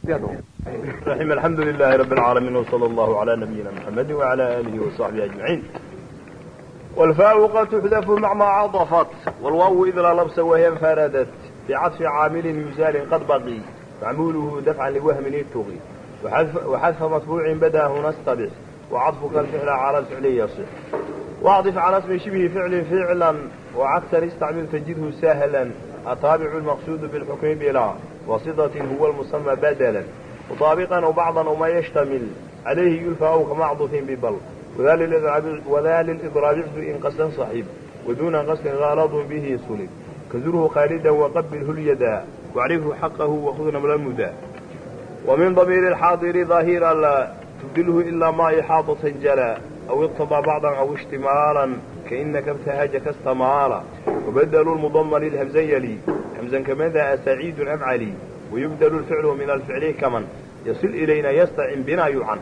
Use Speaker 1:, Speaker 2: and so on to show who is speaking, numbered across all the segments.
Speaker 1: الرحيم الحمد لله رب العالمين وصلى الله على نبينا محمد وعلى آله وصحبه أجمعين والفاء قد تحذف مع ما عطفت والواو إذ لا لبس وهي انفردت بعطف عامل يزال قد بقي معموله دفعا لوهم يتغي وحذف, وحذف مطبوع بدا هنا استبع وعطفك الفعل على الفعل يصح واعطف على اسم شبه فعل فعلا وعكسا استعمل تجده سهلا التابع المقصود بالحكم بلا وصدة هو المسمى بدلا وطابقا أو بعضا وما يشتمل عليه يلفى أو كمعضف ببل وذا للإضراب وذا للإضراب إن قصدا صحيب ودون قصد غالط به صلب كزره خالدا وقبله اليدا واعرفه حقه وخذ نمل المدى ومن ضمير الحاضر ظاهرا لا تبدله إلا ما إحاطة جلا أو اقتضى بعضا أو اشتمالا كإنك ابتهجك استمالا وبدلوا المضم للهمزة يلي همزا كماذا سعيد أم علي ويبدل الفعل من الفعل كمن يصل إلينا يستعن بنا يعن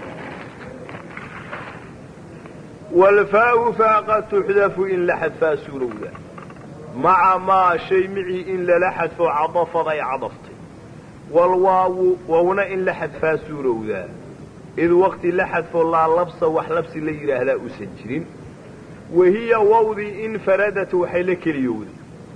Speaker 1: والفاء فقد تحذف إن لحذف سرودا مع ما شيء معي إن لحذف عضف ضي عضفتي والواو وهنا إن لحذف سرودا إذ وقت لحذف الله لبس وحلبس ليره لا أسجرين وهي ووضي إن فردت وحيلك اليوذي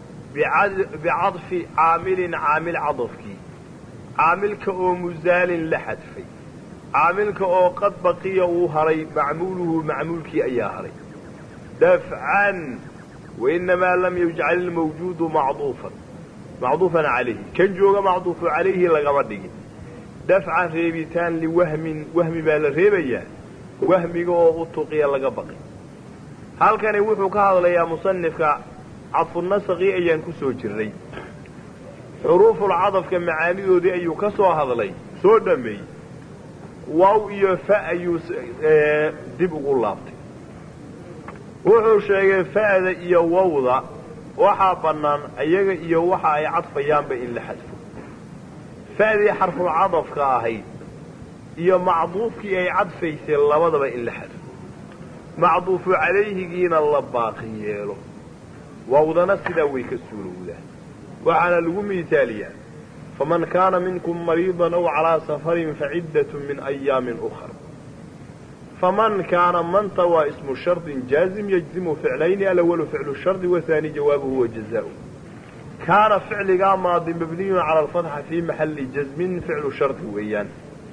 Speaker 1: بعضف عامل عامل عضفك عاملك أو مزال لحذفي عاملك أو قد بقي وهري معموله معمولك أي هري دفعا وإنما لم يجعل الموجود معضوفا معضوفا عليه كان جوغ معضوف عليه لغمده دفعا ريبتان لوهم وهم بالريبيا وهم أو أطقي لغبقي halkani wuxuu ka hadlayaa musanifka cadfunasaqii ayaan ku soo jirray xuruuful cadafka macaanidoodii ayuu ka soo hadlay soo dhammeeyey waaw iyo fa ayuu dib ugu laabtay wuxuu sheegay fa'da iyo wawda waxaa bannaan iyaga iyo waxa ay cadfayaanba in la xadfo fa'dii xarful cadafka ahayd iyo macduufkii ay cadfaysay labadaba in la xadfo macduufu calayhigiina la baaqi yeelo wawdana sidaa way ka suurowdaa waxaana lagu miisaaliyaa faman kaana minkum mariidan aw calaa safarin faciddatun min ayaamin ukhar faman kaana manta waa ismu shardin jaazim yajzimu ficlayni alawalu ficlu shardi wahaani jawaabuhu wa jazaau kaana ficligaa maadi mabniyun cala alfatxa fii maxalli jazmin ficlu shardi weeyaan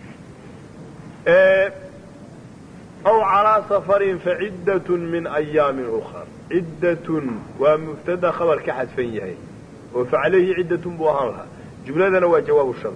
Speaker 1: أو على سفر فعدة من أيام أخر عدة ومبتدا خبر كحد فيه وفعليه عدة بوهانها جملة هو جواب الشرط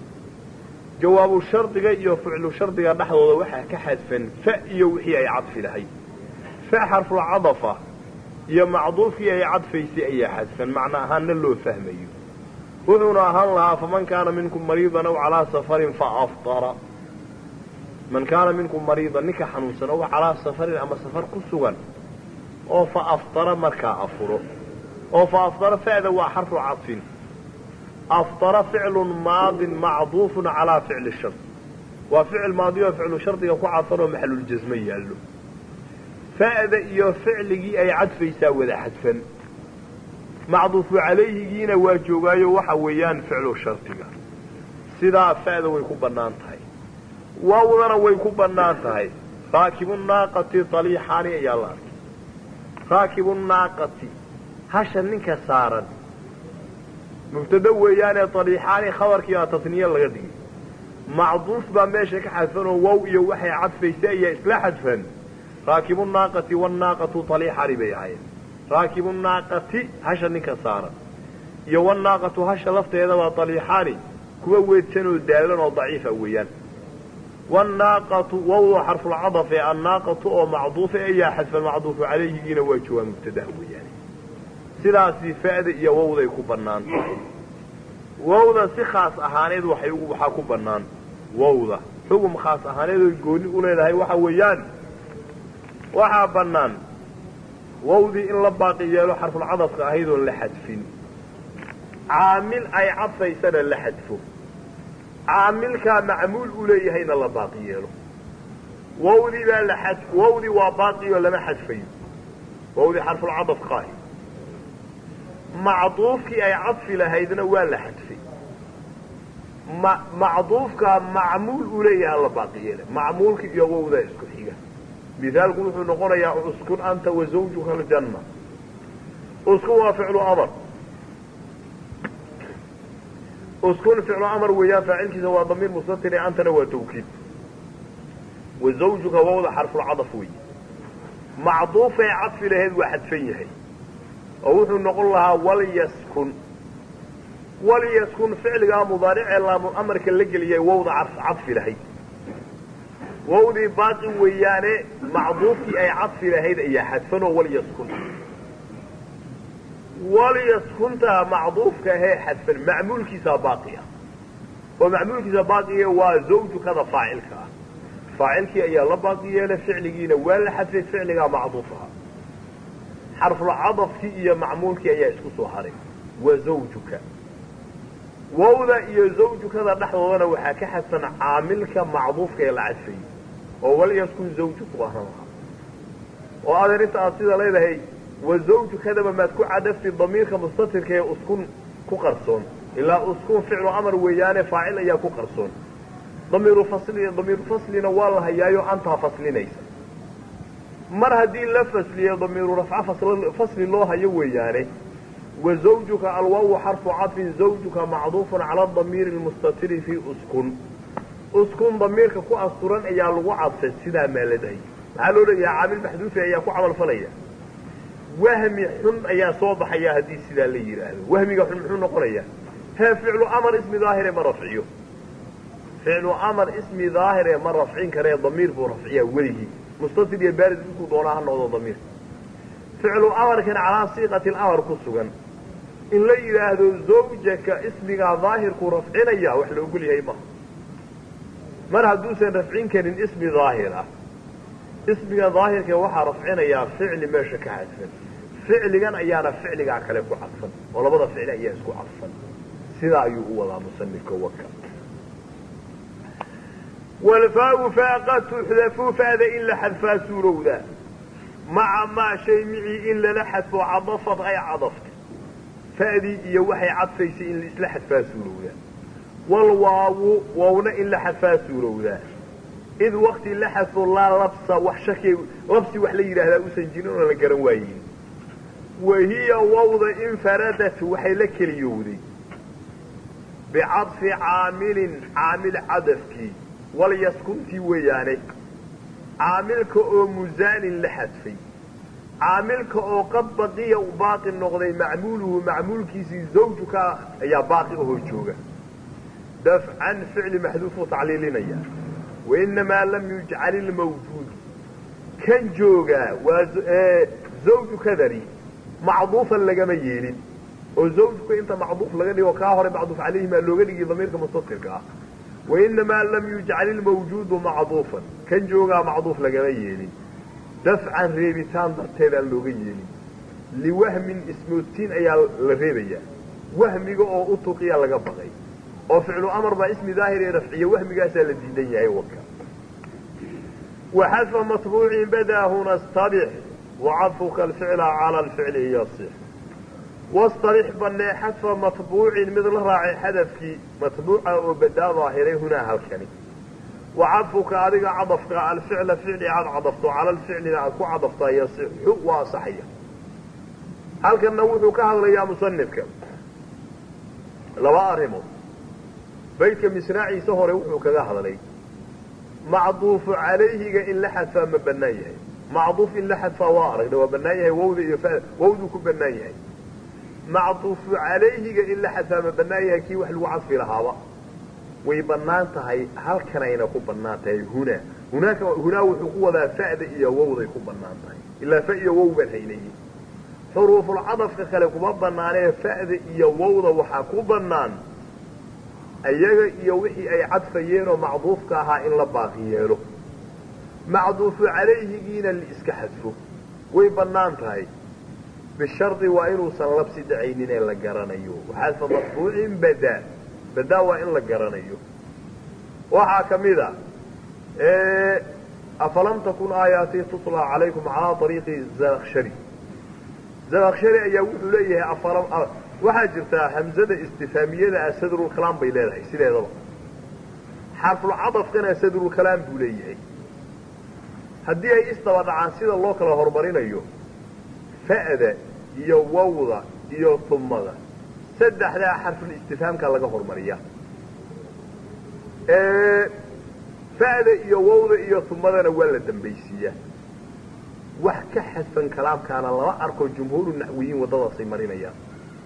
Speaker 1: جواب الشرط iyo فعل الشرط dhexdooda waxa ka xadfan fa iyo wixii ay cadfi lahayd fa xarfu cadafa iyo macduufkii ay cadfaysay ayaa xadfan macna ahaanna loo fahmayo wuxuuna ahaan lahaa faman kaana minkum mariidan aw calaa safarin faaftara man kaana minkum mariidan ninka xanuunsan oo calaa safarin ama safar ku sugan oo fa aftara markaa afuro oo fa aftara fa'da waa xarfu cadfin aftara ficlun maadin macduufun calaa ficli shard waa ficil maadi oo ficlu shardiga ku cadfan oo maxaluljasmo yaallo fa'da iyo ficligii ay cadfaysaa wada xadfan macduufu calayhigiina waa joogaayo waxa weeyaan ficlu shardiga sidaa fa'da way ku bannaan tahay waawdana way ku bannaan tahay raakibu naaqati aliixaani ayaa la arkay raakibu naaqati hasha ninka saaran mubtado weeyaanee aliixaani khabarkiibaa tasniye laga dhigay macduuf baa meesha ka xadfan oo wow iyo waxay cadfaysa ayaa isla xadfan raakibu naaqati wanaaqatu aliixaani bay ahayd raakibu naaqati hasha ninka saaran iyo wanaaqatu hasha lafteedabaa aliixaani kuwa weedsan oo daalan oo daciifa weeyaan wanaaqatu wawdu xarfulcadaf ee annaaqatu oo macduufa ayaa xadfan macduufu calayhigiina waa jawaa mubtadaha weeyaane sidaasi fa'da iyo wawday ku bannaan tahay wawda si khaas ahaaneed waxay waxaa ku bannaan wawda xugum khaas ahaaneed oy gooni u leedahay waxa weeyaan waxaa bannaan wawdii in la baaqi yeelo xarfulcadafka ahayd oon la xadfin caamil ay cadfaysana la xadfo caamilkaa macmuul u leeyahayna la baaqi yeelo wawdii baa la xad wawdii waa baaqiyoo lama xadfayo wawdii xarfulcadafka ahi macduufkii ay cadfi lahaydna waa la xadfay ma macduufka macmuul uu leeyahay la baaqi yeele macmuulka iyo wowda isku xiga mithaalku wuxuu noqonayaa uskun anta wa zawjuka aljanna uskun waa ficlu amar uskun ficlu amar weeyaan faacilkiisa waa damiir mustatiri antana waa tawkiid wa zawjuka wowda xarfulcadaf wey macduufay cadfi lahayd waa xadfan yahay oo wuxuu noqon lahaa walyaskun walyaskun ficligaa mudaaricee laamul amarka la geliyay wowda cadfi lahayd wowdii baaqi weeyaane macduufkii ay cadfi lahayd ayaa xadfanoo walyaskun walyaskuntaa macduufka ahee xadfan macmuulkiisaa baaqi ah oo macmuulkiisa baaqiga waa zawjukada faacilka ah faacilkii ayaa la baaqi yeelay ficligiina waa la xadfay ficligaa macduuf aha xarfulcadafkii iyo macmuulkii ayaa isku soo haray waa zawjuka wowda iyo zawjukada dhexdoodana waxaa ka xadsan caamilka macduufka ee la cadfayey oo walyaskun zawjuku ahaan lahaa oo adeer inta aad sida leedahay wa zawjukadaba maad ku cadafti damiirka mustatirka ee uskun ku qarsoon ilaa uskun ficlu amar weeyaane faacil ayaa ku qarsoon damiiru fasli damiiru faslina waa la hayaayo antaa faslinaysa mar haddii la fasliyo damiiru rafca fasli loo hayo weeyaane wa zawjuka alwaawu xarfu cadfin zawjuka macduufun cala damiiri lmustatiri fii uskun uskun damiirka ku asturan ayaa lagu cadfay sidaa maaladay maxaa loo leeyahay caamil maxduufi ayaa ku camalfalaya wahmi xun ayaa soo baxaya haddii sidaa la yidhaahdo wahmiga xun muxuu noqonayaa hee ficlu amar ismi daahire ma rafciyo ficlu amar ismi daahire ma rafcin karee damiir buu rafciyaa weligii mustatir iyo baarid inkuu doonaa ha noqdo damiir ficlu amarkan calaa siiqati lamar ku sugan in la yidhaahdo zawjaka ismigaa daahirkuu rafcinaya wax la ogol yahay maha mar hadduusan rafcin karin ismi daahir ah ismiga daahirka waxaa rafcinayaa ficli meesha ka cadfan ficligan ayaana ficligaa kale ku cadfan oo labada ficli ayaa isku cadfan sidaa ayuu u wadaa musanifka waka walfaau faaqa tuxdafu faada in la xadfaa suurowda maca maa shay micii in lala xadfo cadafad ay cadaftay fa'dii iyo waxay cadfaysay in laisla xadfaa suurowdaa walwaawu waawna in la xadfaa suurowdaa id wakti la xadfo laa labsa wax shaki labsi wax la yidhaahdaa usan jirin oo la garan waayin wa hiya wawda infaradat waxay la keliyowday bicadfi caamilin caamil cadafkii walyaskuntii weeyaane caamilka oo musaanin la xadfay caamilka oo qad baqiya u baaqi noqday macmuuluhu macmuulkiisii zawjuka ayaa baaqi ahoo jooga dafcan ficli maxduufuu tacliilinaya wainamaa lam yujcal ilmawjuud kan joogaa waa zawjukadani macduufan lagama yeelin oo zawjuka inta macduuf laga dhigo kaa hore macduuf calayhimaa looga dhigi damiirka mustatirka ah wainamaa lam yujcal ilmawjuudu macduufan kan joogaa macduuf lagama yeelin dafcan reebitaan darteed aan looga yeelin liwahmin ismoodtiin ayaa la reebayaa wahmiga oo u tuqiya laga baqay oo ficlu amar baa ismi daahir ee rafciya wahmigaasaa la diidan yahay waka waxadfa matbuucin badaa huna stabix wacadfuka alficla cala alficli yasix wastabix banee xadfa matbuucin mid la raacay xadafkii matbuuca oo badaa daahiray hunaa halkani wacadfuka adiga cadafka alficla ficli aad cadafto cala alficlina aad ku cadaftaa yasixu waa asaxaya halkanna wuxuu ka hadlayaa musanifka laba arrimood baydka misraaciisa hore wuxuu kaga hadlay macduufu calayhiga in la xadfaa ma bannaan yahay macduuf in la xadfaa waa aragna waa bannaan yahay wawda iyo wawduu ku bannaan yahay macduufu calayhiga in la xadfaa ma bannaan yahay kii wax lagu cadfi lahaaba way bannaan tahay halkanayna ku bannaan tahay hunaa hunaaka hunaa wuxuu ku wadaa fa'da iyo wawday ku bannaan tahay ilaa fa iyo wow baan haynaye xuruufulcadafka kale kuma bannaanee fa'da iyo wawda waxaa ku bannaan ayaga iyo wixii ay cadfayeenoo macduufka ahaa in la baaqi yeelo macduufu calayhigiina laiska xadfo way bannaan tahay bishardi waa inuusan labsi dhacaynin ee la garanayo xadfa matbuucin badaa badaa waa in la garanayo waxaa ka mid a afalam takun aayaatii tutlaa calaykum calaa ariiqi zanakshari zanakshari ayaa wuxuu leeyahay waxaa jirtaa hamzada istifaamiyada ah sadrulkalaam bay leedahay sideedaba xarfulcadafkana sadrulkalaam buu leeyahay haddii ay isdaba dhacaan sida loo kala horumarinayo fa'da iyo wawda iyo humada saddexdaa xarfulistifhaamka laga hormariya fa'da iyo wawda iyo humadana waa la dambaysiiyaa wax ka xadfan kalaamkaana lama arko jumhuuru naxwiyiin waddadaasay marinayaan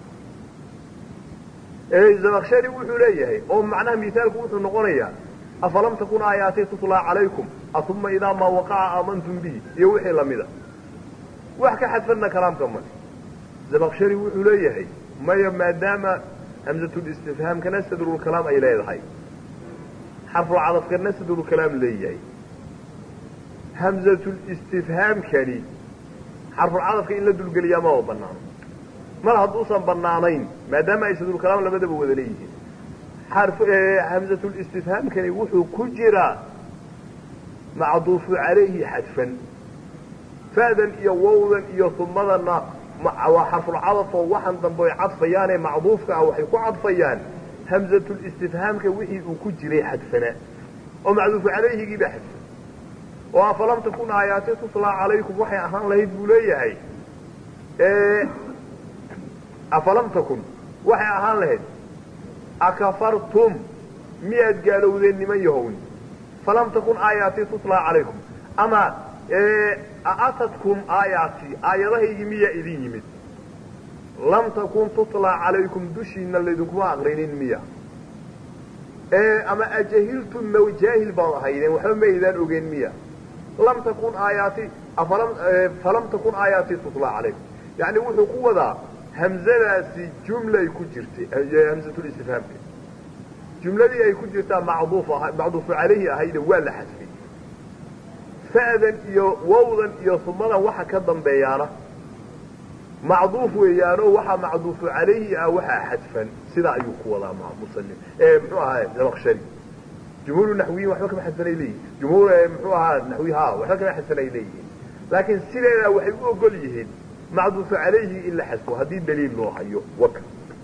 Speaker 1: zabakshari wuxuu leeyahay oo macnaha misaalku wuxuu noqonayaa afalam takun aayaatii tutlaa calaykum ahuma idaa maa waqaca aamantum bihi iyo wixii lamida wax ka xadfanna kalaamka male zabakshari wuxuu leeyahay maya maadaama hamzatulistifhaamkana sadrulkalaam ay leedahay xarfulcadafkana sadrulkalaam leeyahay hamzatulistifhaamkani xarfulcadafka in la dulgeliyaa maba banaano mar hadduusan banaanayn maadaama ay sadrulkalaam labadaba wada leeyihiin hamzatulistifhaamkani wuxuu ku jiraa macduufu calayhi xadfan fa'dan iyo wawdan iyo humadana waa xarfulcadaf oo waxan dambe ay cadfayaanee macduufka ah waxay ku cadfayaan hamzatulistifhaamka wixii uu ku jiray xadfana oo macduufu calayhigiibaa xadfan oo afalam takun aayaati tutlaa calaykum waxay ahaan lahayd buu leeyahay afalam takun waxay ahaan lahayd akafartum miyaad gaalowdeen niman yahowni falam takun aayaatii tutlaa calaykum ama aatadkum aayaatii aayadahaygii miyaa idin yimid lam takun tutlaa calaykum dushiina laydinkuma aqrinin miya ama ajahiltum ma jaahil baad ahaydeen waxba ma aydaan ogeen miya lam takun aayaati falam takun aayaatii tutlaa calaykum yani wuxuu ku wadaa hamzadaasi jumlay ku jirtay hamzatulistifhaamka jumladii ay ku jirtaa macduuf macduufu calayhi ahayda waa la xadfay fa'dan iyo wawdan iyo humadan waxa ka dambeeyaana macduuf weeyaanoo waxaa macduufu calayhi ah waxaa xadfan sidaa ayuu ku wadaa musalim muxuu ahaa zabakshari jumhuuru naxwiyiin waxba kama xadfanay leeyihin jumhuur muxuu ahaa naxwi ha waxba kama xadfanay leeyihiin laakiin sideedaa waxay u ogol yihiin macduufu calayhi in la xadfo haddii daliil loo hayo waka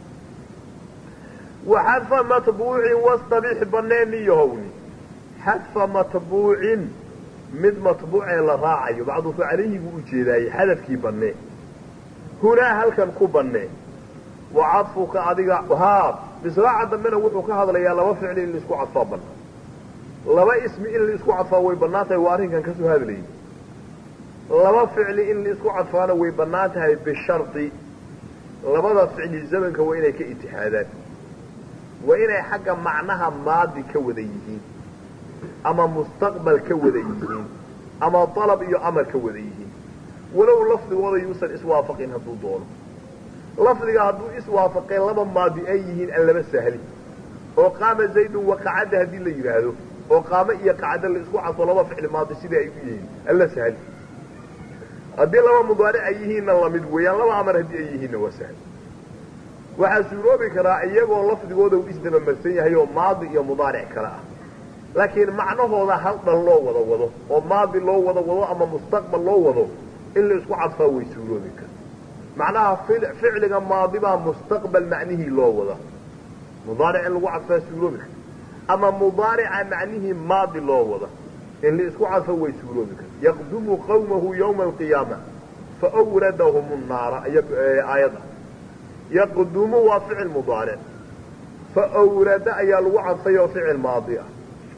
Speaker 1: wa xadfa matbuucin wastabix baneeni yahowni xadfa matbuucin mid matbuucee la raacayo macduufu calayhi buu ujeedaayey xadafkii bannee hunaa halkan ku bannee wa cadfuka adiga haa misraaca dambena wuxuu ka hadlayaa laba ficli in laisku cadfaa bannaan laba ismi in laisku cadfaa way bannaan tahay waa arrinkan ka soo hadlayay laba ficli in laisku cadfaana way bannaan tahay bishardi labada ficli zamanka waa inay ka itixaadaan waa inay xagga macnaha maadi ka wada yihiin ama mustaqbal ka wada yihiin ama dalab iyo amar ka wada yihiin walow lafdigooda yuusan iswaafaqin hadduu doono lafdiga hadduu iswaafaqeen laba maadi ay yihiin aan laba sahli oo qaama zaydun waqacadda haddii la yidhaahdo oo qaamo iyo qacda la isku cadfo laba ficli maadi sidai ay u yihiin alla sahli haddii laba mudaaric ay yihiinna lamid weeyaan laba amar haddii ay yihiinna waa sahli waxaa suuroobi karaa iyagoo lafdigooda uu isdabamarsan yahay oo maadi iyo mudaaric kale ah laakiin macnahooda hal dhan loo wada wado oo maadi loo wada wado ama mustaqbal loo wado in la isku cadfaa way suuroobi kara macnaha ficliga maadibaa mustaqbal macnihii loo wada mudaaric in lagu cadfaa suuroobi kara ama mudaarica macnihii maadi loo wada in la isku cadfo way suuroobi kara yaqdumu qawmahu yawma alqiyaama faawradahum naara aayadda yaqdumu waa ficil mudaaric faawrada ayaa lagu cadfay oo ficil maadi ah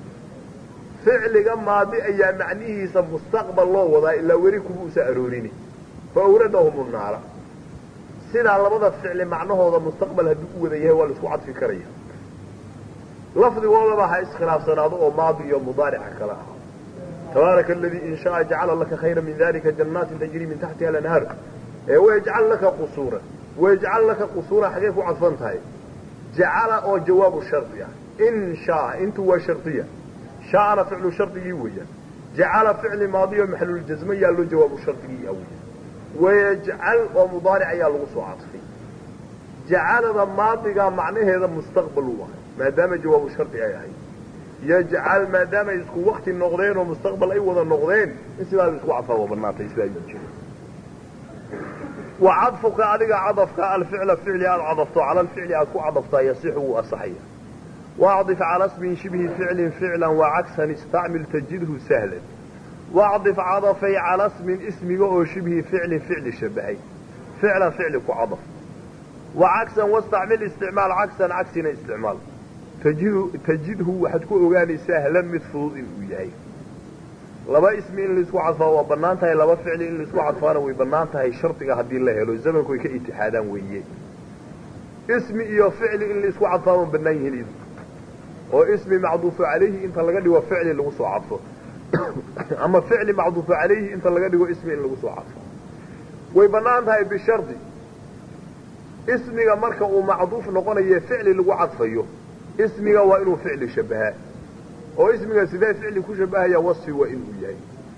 Speaker 1: ficliga maadi ayaa macnihiisa mustaqbal loo wadaa ilaa weli kuma usa aroorini faawradahum naara sidaa labada ficli macnahooda mustaqbal hadduu u wada yahay waa la isku cadfi karaya lafdigoodaba ha iskhilaafsanaado oo maadi iyo mudaarica kale ah tabaaraka aladii in shaaa jacala laka khayra min dalika jannaatin tajrii min taxtiha alanhaar wayajcal laka qusuuran wayajcal laka qusuuran xagee ku cadfan tahay jacala oo jawaabu shardi ah in shaa intu waa shardiya shaana ficlu shardigii weeyaan jacala ficli maadiyo maxluljasme yaa loo jawaabu shardigii a weeyaan wayajcal oo mudaaric ayaa lagu soo cadfay jacalada maadigaa macnaheeda mustaqbal u ahay maadaama jawaabu shardi ay ahayd yajcal maadaama ay isku wakti noqdeen oo mustaqbal ay wada noqdeen in sidaa la isku cadfaa waa banaantay sidaa ayuu jira wa cadfuka adiga cadafka alficla ficli aad cadafto cala alficli aad ku cadaftaa yasixu wuu asaxaya waacdif cala smin shibhi ficlin ficlan wacagsan istacmil tajidhu sahlan waacdif cadafay cala smin ismiga oo shibhi ficlin ficli shabahay ficlan ficli ku cadaf wacagsan wastacmil isticmaal cagsan cagsina isticmaal tajidhu waxaad ku ogaanay sahlan mid fudud inuu yahay laba ismi in laisku cadfaa waa bannaan tahay laba ficli in laisku cadfaana way bannaan tahay shardiga haddii la helo zamanku ay ka itixaadaan weeye ismi iyo ficli in laisku cadfaa ma bannaan yihiin oo ismi macduufu calayhi inta laga dhigo ficli lagu soo cadfo ama ficli macduufu calayhi inta laga dhigo ismi in lagu soo cadfo way bannaan tahay bishardi ismiga marka uu macduuf noqonayo ficli lagu cadfayo ismiga waa inuu ficli shabahaa oo ismiga sidee ficli ku shabahaya wasfi waa inuu yahay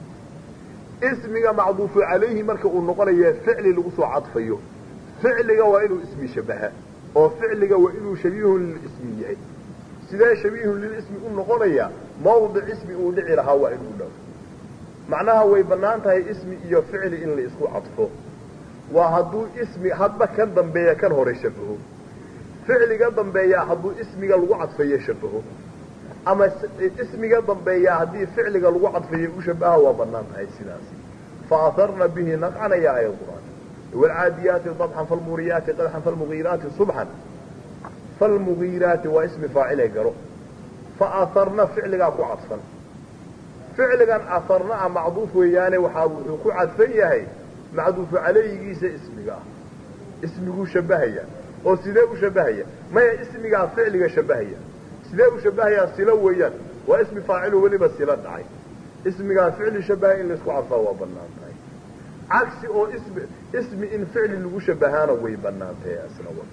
Speaker 1: ismiga macduufu calayhi marka uu noqonayo ficli lagu soo cadfayo ficliga waa inuu ismi shabaha oo ficliga waa inuu shabiihun lilismi yahay sidee shabiihun lilismi u noqonaya mawdic ismi uu dhici lahaa waa inuu dhaw macnaha way bannaan tahay ismi iyo ficli in la isku cadfo waa hadduu ismi hadba kan dambeeya kan hore shabaho ficliga dambeeyaa hadduu ismiga lagu cadfayo shabaho ama ismiga dambeeyaa haddii ficliga lagu cadfayo u shabaha waa bannaan tahay sidaasi faaharna bihi naqcan ayaa aya qur'aan waalcaadiyaati dabxan falmuriyaati qadxan falmugiiraati subxan falmugiiraati waa ismi faacilay garo faaharna ficligaa ku cadfan ficligan aharna a macduuf weeyaane waxaa wuxuu ku cadfan yahay macduufu calayhigiisa ismiga ah ismiguu shabahaya oo sidee u shabahaya maya ismigaa ficliga shabahaya sidee u shabahayaa silo weeyaan waa ismi faacilo weliba silo dhacay ismigaa ficli shabaha in laisku cadfaa waa bannaan tahay cagsi oo ismi ismi in ficli lagu shabahaana way bannaan tahay asna waka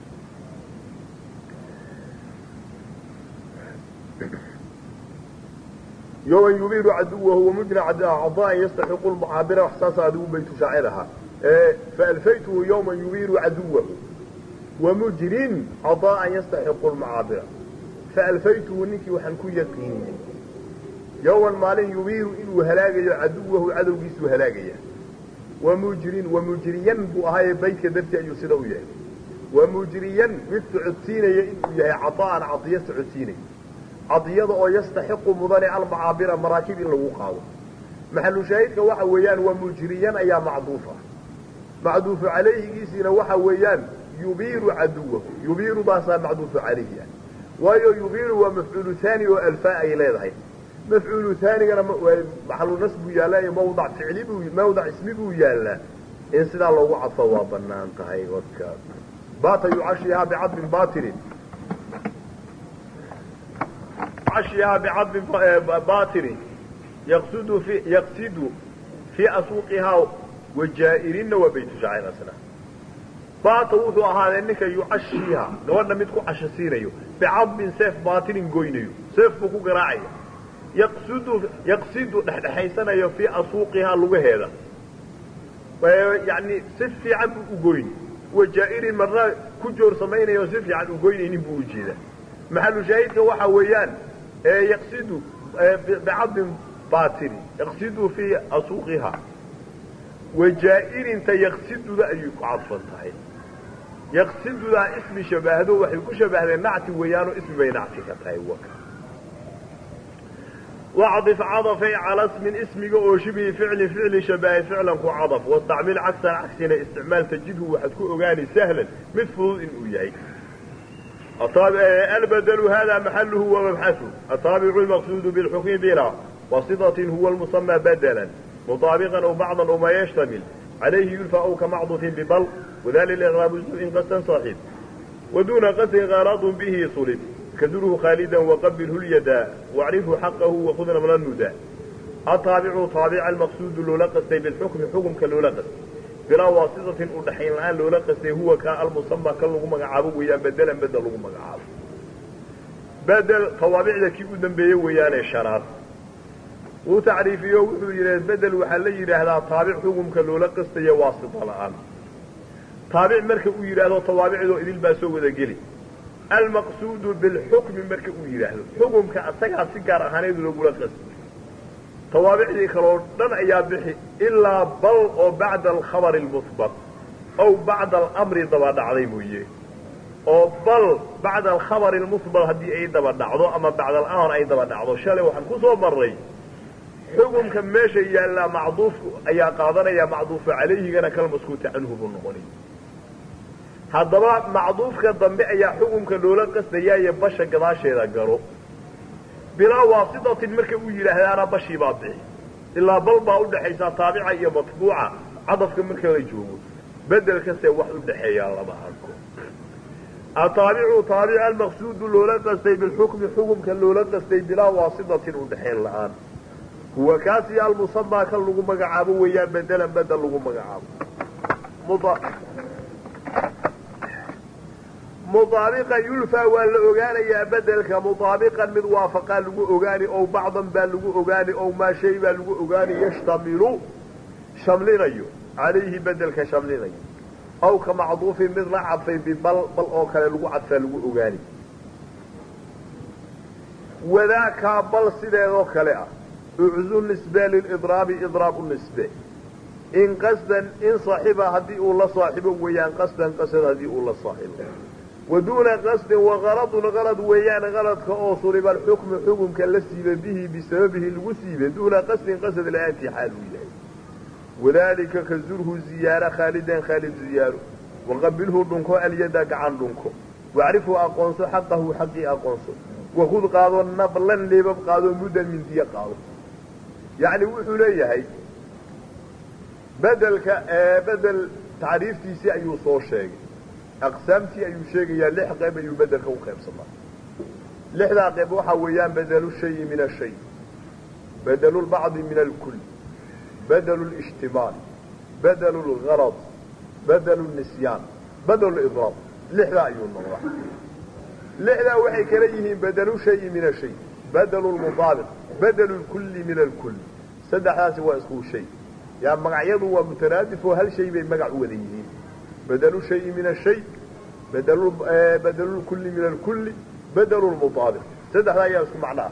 Speaker 1: yوman yubiru caduwahu wamujna cadaan yastaxiqu lmucaabira wax saasa adigu baytu shaacir ahaa faalfaytuhu yوman yubiru caduwahu wamujrin cadaa'an yastaxiqu lmucaabira faalfaytuhu ninkii waxaan ku yaqiiniyey yowman maalin yubiiru inuu halaagayo caduwahu cadowgiisuu halaagaya wamujrin wamujriyan buu ahaaye baydka dartii ayuu sida u yahay wamujriyan mid socodsiinaya inuu yahay cadaa'an cadiyo socodsiinaya cadiyada oo yastaxiqu mudane almacaabira maraakib in lagu qaado maxalu shaahidka waxa weeyaan waa mujriyan ayaa macduufa macduufu calayhigiisiina waxa weeyaan yubiiru caduwahu yubiirudaasaa macduufu calayhi ah waayo yubiiru waa mafcuulu haani oo alfaa ay leedahay mafcuulu haanigana maxalu nas buu yaallaa iyo mawdac ficli buu mawdac ismi buu yaallaa in sidaa loogu cadfo waa banaan tahay waka baata yucashihaa bicadbin batilin cashihaa bicadbin batilin yaqsudu fi yaqsidu fii asuuqihaa wajaa'irinna waa baytu shaacir asna baata wuxuu ahaaday ninka yucashiiha gabadha mid ku casho siinayo bicadbin seef baatilin goynayo seef buu ku garaacaya yaqsudu yaqsidu dhexdhexaysanayo fii asuuqihaa lugaheeda yani si fiican buu u goyni wajaa'irin marna ku joor samaynayo si fiican u goynaynin buu ujeedaa maxalu shaahidka waxa weeyaan yaqsidu bicadbin batilin yaqsidu fii asuuqihaa wajaa'irinta yaqsiduda ayay ku cadfan tahay yaqsidudaa ismi shabaahdo waxay ku shabahdeen nacti weeyaanoo ismi bay nacti ka tahay waka wacdif cadafay cala smin ismiga oo shibhi ficli ficli shabahay ficlan ku cadaf wastacmil cagsan cagsina isticmaal tajidhu waxaad ku ogaani sahlan mid fudud inuu yahay albadlu hada maxaluhu wamabxahu ataabicu lmaqsuudu bilxukmi bila wasidatin huwa lmusamى badla مطابقا أو بعضا أو ما يشتمل عليه يلفى أو كمعضف ببل وذلك إغراب الجزء قسا صاحب ودون قسم غراض به صلب كذره خالدا وقبله اليدا واعرفه حقه وخذنا من الندى الطابع طابع المقصود لولقس بالحكم حكم كاللولقس بلا واسطة أدحين الآن لولقس هو كالمسمى كاللغو مقعابه ويان بدلا بدل لغو مقعابه بدل طوابع ذكي قدام بيه ويان الشراب wuu tacriifiyo wuxuu yidhi bedel waxaa la yidhaahdaa taabic xukumka loola qastayo waasita la'aan taabic marka uu yidhaahdo tawaabicdoo idil baa soo wada geli almaqsuudu bilxukmi marka uu yidhaahdo xukumka asagaa si gaar ahaaneed loogula qastay tawaabicdii kaloo dhan ayaa bixi ilaa bal oo bacda alkhabari almuhbat ow bacda alamri daba dhacday mooye oo bal bacda alkhabari almusbal haddii ay daba dhacdo ama bacda alamr ay daba dhacdo shalay waxaan ku soo marray xukumka meesha yaallaa macduufku ayaa qaadanaya macduufa calayhigana kalmaskuuta canhu buu noqonay haddaba macduufka dambe ayaa xukumka loola qasdayaaye basha gadaasheeda garo bilaa waasitatin marka uu yidhaahdaana bashii baa bixi ilaa bal baa udhaxaysaa taabica iyo matbuuca cadafka marka la joogo bedelkase wax udhaxeeyaa lama arko ataabicu taabic almaqsuudu loola qastay bilxukmi xukumka loola qastay bilaa waasitatin udhaxeen la-aan huwa kaasi almusamaa kan lagu magacaabo weeyaan bedelan bedel lagu magacaabo mudaabiqan yulfaa waa la ogaanayaa bedelka mudaabiqan mid waafaqaa lagu ogaani ow bacdan baa lagu ogaani ow maa shay baa lagu ogaani yashtamilu shamlinayo calayhi bedelka shamlinayo aw ka macduufin mid la cadfay bibal bal oo kale lagu cadfaa lagu ogaani wadaakaa bal sideedoo kale ah uczu nisbe lilidraabi idraab u nisbe in qasdan in saaxiba haddii uu la saaxibo weeyaan qasdan qasad haddii uu la saaxibo wa duuna qasdin waqaladun qalad weeyaan qaladka oo suliba alxukmu xukumka la siiba bihi bisababihi lagu siiba duuna qasdin qasad la-aantii xaal uu yahay wadaalika ka zurhu ziyaara khaalidan khaalid ziyaaro waqabilhu dhunko alyada gacan dhunko wacrifhu aqoonso xaqahu xaqii aqoonso wakud qaado nablan leebab qaado muddan mindiye qaado yacni wuxuu leeyahay bedelka bedel tacriiftiisii ayuu soo sheegay aqsaamtii ayuu sheegayaa lix qayb ayuu bedelka u qaybsamaa lixdaa qayb waxaa weeyaan bedelu shayi min ashay bedelu lbacdi min alkul bedelu lishtimaal bedelu lgarad bedelu nisyaan bedelu idraab lixdaa ayuu noqdaa lixdaa waxay kala yihiin bedelu shayi min ashay bedelu lmudaabiq bedelu lkulli min alkul saddexdaasi waa isku shay yaa magacyadu waa mutaraadif oo hal shay bay magac u wada yihiin bedelu shayi min ashay bedelu lkulli min alkulli bedelu lmudaabiq saddexdaa ayaa isku macno ah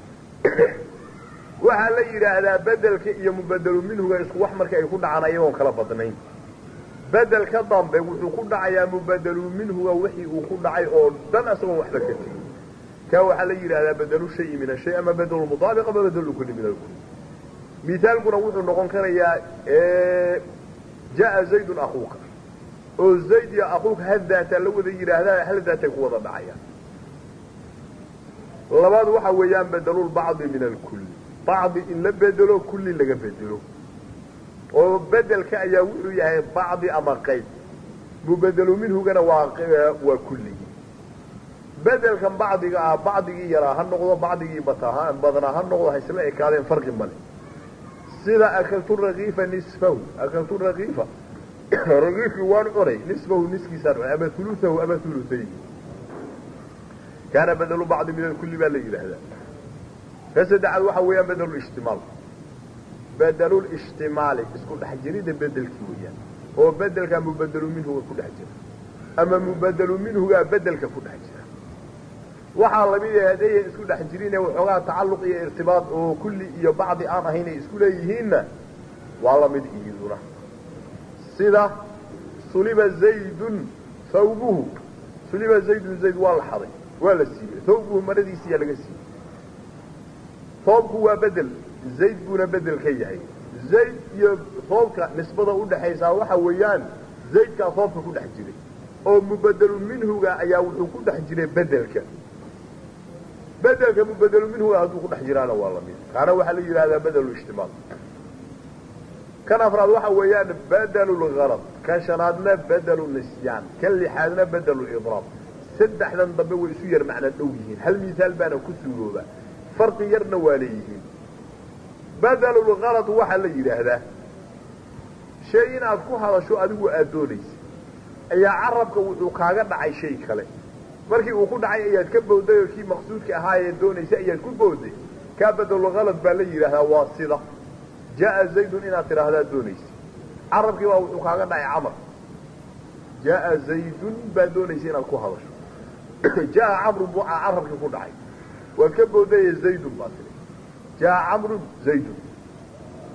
Speaker 1: waxaa la yidhaahdaa bedelka iyo mubedelu minhuga isku wax marka ay ku dhacaan ayagoon kala badnayn bedelka dambe wuxuu ku dhacayaa mubedelu minhuga wixii uu ku dhacay oo dhan isagoon waxba ka tegin ka waxaa la yidhahdaa bedelu shayi min ashay ama bedelu mudaabiq ama bedelu lkulli min alkulli mithaalkuna wuxuu noqon karayaa jaa zaydun akuuka oo zayd iyo akuuka hal daataa la wada yidhaahdaa hal daatay ku wada dhacayaan labaad waxa weeyaan bedelulbacdi min alkulli bacdi in la bedelo kulli laga bedelo oo bedelka ayaa wuxuu yahay bacdi ama qayb mubedelu minhugana waa waa kulligii bedelkan bacdiga ah bacdigii yaraa ha noqdo bacdigii bataa badnaa ha noqdo ha isla ekaadeen farqi male sida akaltu rakiifa nisfahu akaltu rakiifa rakiifkii waan cunay nisfahu niskiisaan cunay ama uluahu ama ulutayhi kaana bedelu bacdi min alkulli baa la yidhaahdaa ka saddexaad waxa weeyaan bedelulishtimaal bedelulishtimaali isku dhex jirida bedelkii weeyaan oo bedelkaa mubedelu minhuga ku dhex jira ama mubedelu minhugaa bedelka ku dhex jira waxaa lamid yahay haddayan isku dhex jirine waxoogaa tacalluq iyo irtibaad oo kulli iyo bacdi aan ahayn ay isku leeyihiinna waa lamid iyaduna sida suliba zaydun thawbuhu suliba zaydun zayd waa la xaday waa la siibay thawbuhu maradiisiyaa laga siibay thoobku waa bedel zayd buuna bedel ka yahay zayd iyo thoobka nisbada udhaxaysaa waxa weeyaan zaydkaa thoobka ku dhex jiray oo mubedelu minhuga ayaa wuxuu ku dhex jiray bedelka bedelka mubedelu minhuga hadduu ku dhex jiraana waa lamid kaana waxaa la yidhahdaa bedelu ishtimaal kan afraad waxa weeyaan bedelu lgarad kan shanaadna bedelu nisyaan kan lixaadna bedelu idraab saddexdan dambe way isu yar macna dhow yihiin hal misaal baana ku suurooba farqi yarna waa leeyihiin bedelulgarad waxaa la yidhaahdaa shay inaad ku hadasho adigu aad doonaysa ayaa carabka wuxuu kaaga dhacay shay kale markii uu ku dhacay ayaad ka bowday oo kii maqsuudka ahaayee doonaysa ayaad ku bowday kaa bedelulgarad baa la yidhaahdaa waa sida jaa zaydun inaad tidhaahdaa doonaysa carabkii baa wuxuu kaaga dhacay camar jaa zaydun baad doonaysa inaad ku hadasho jaa camrun buu carabkii ku dhacay waad ka bowdaye zaydun baa tii jaa camrun zaydun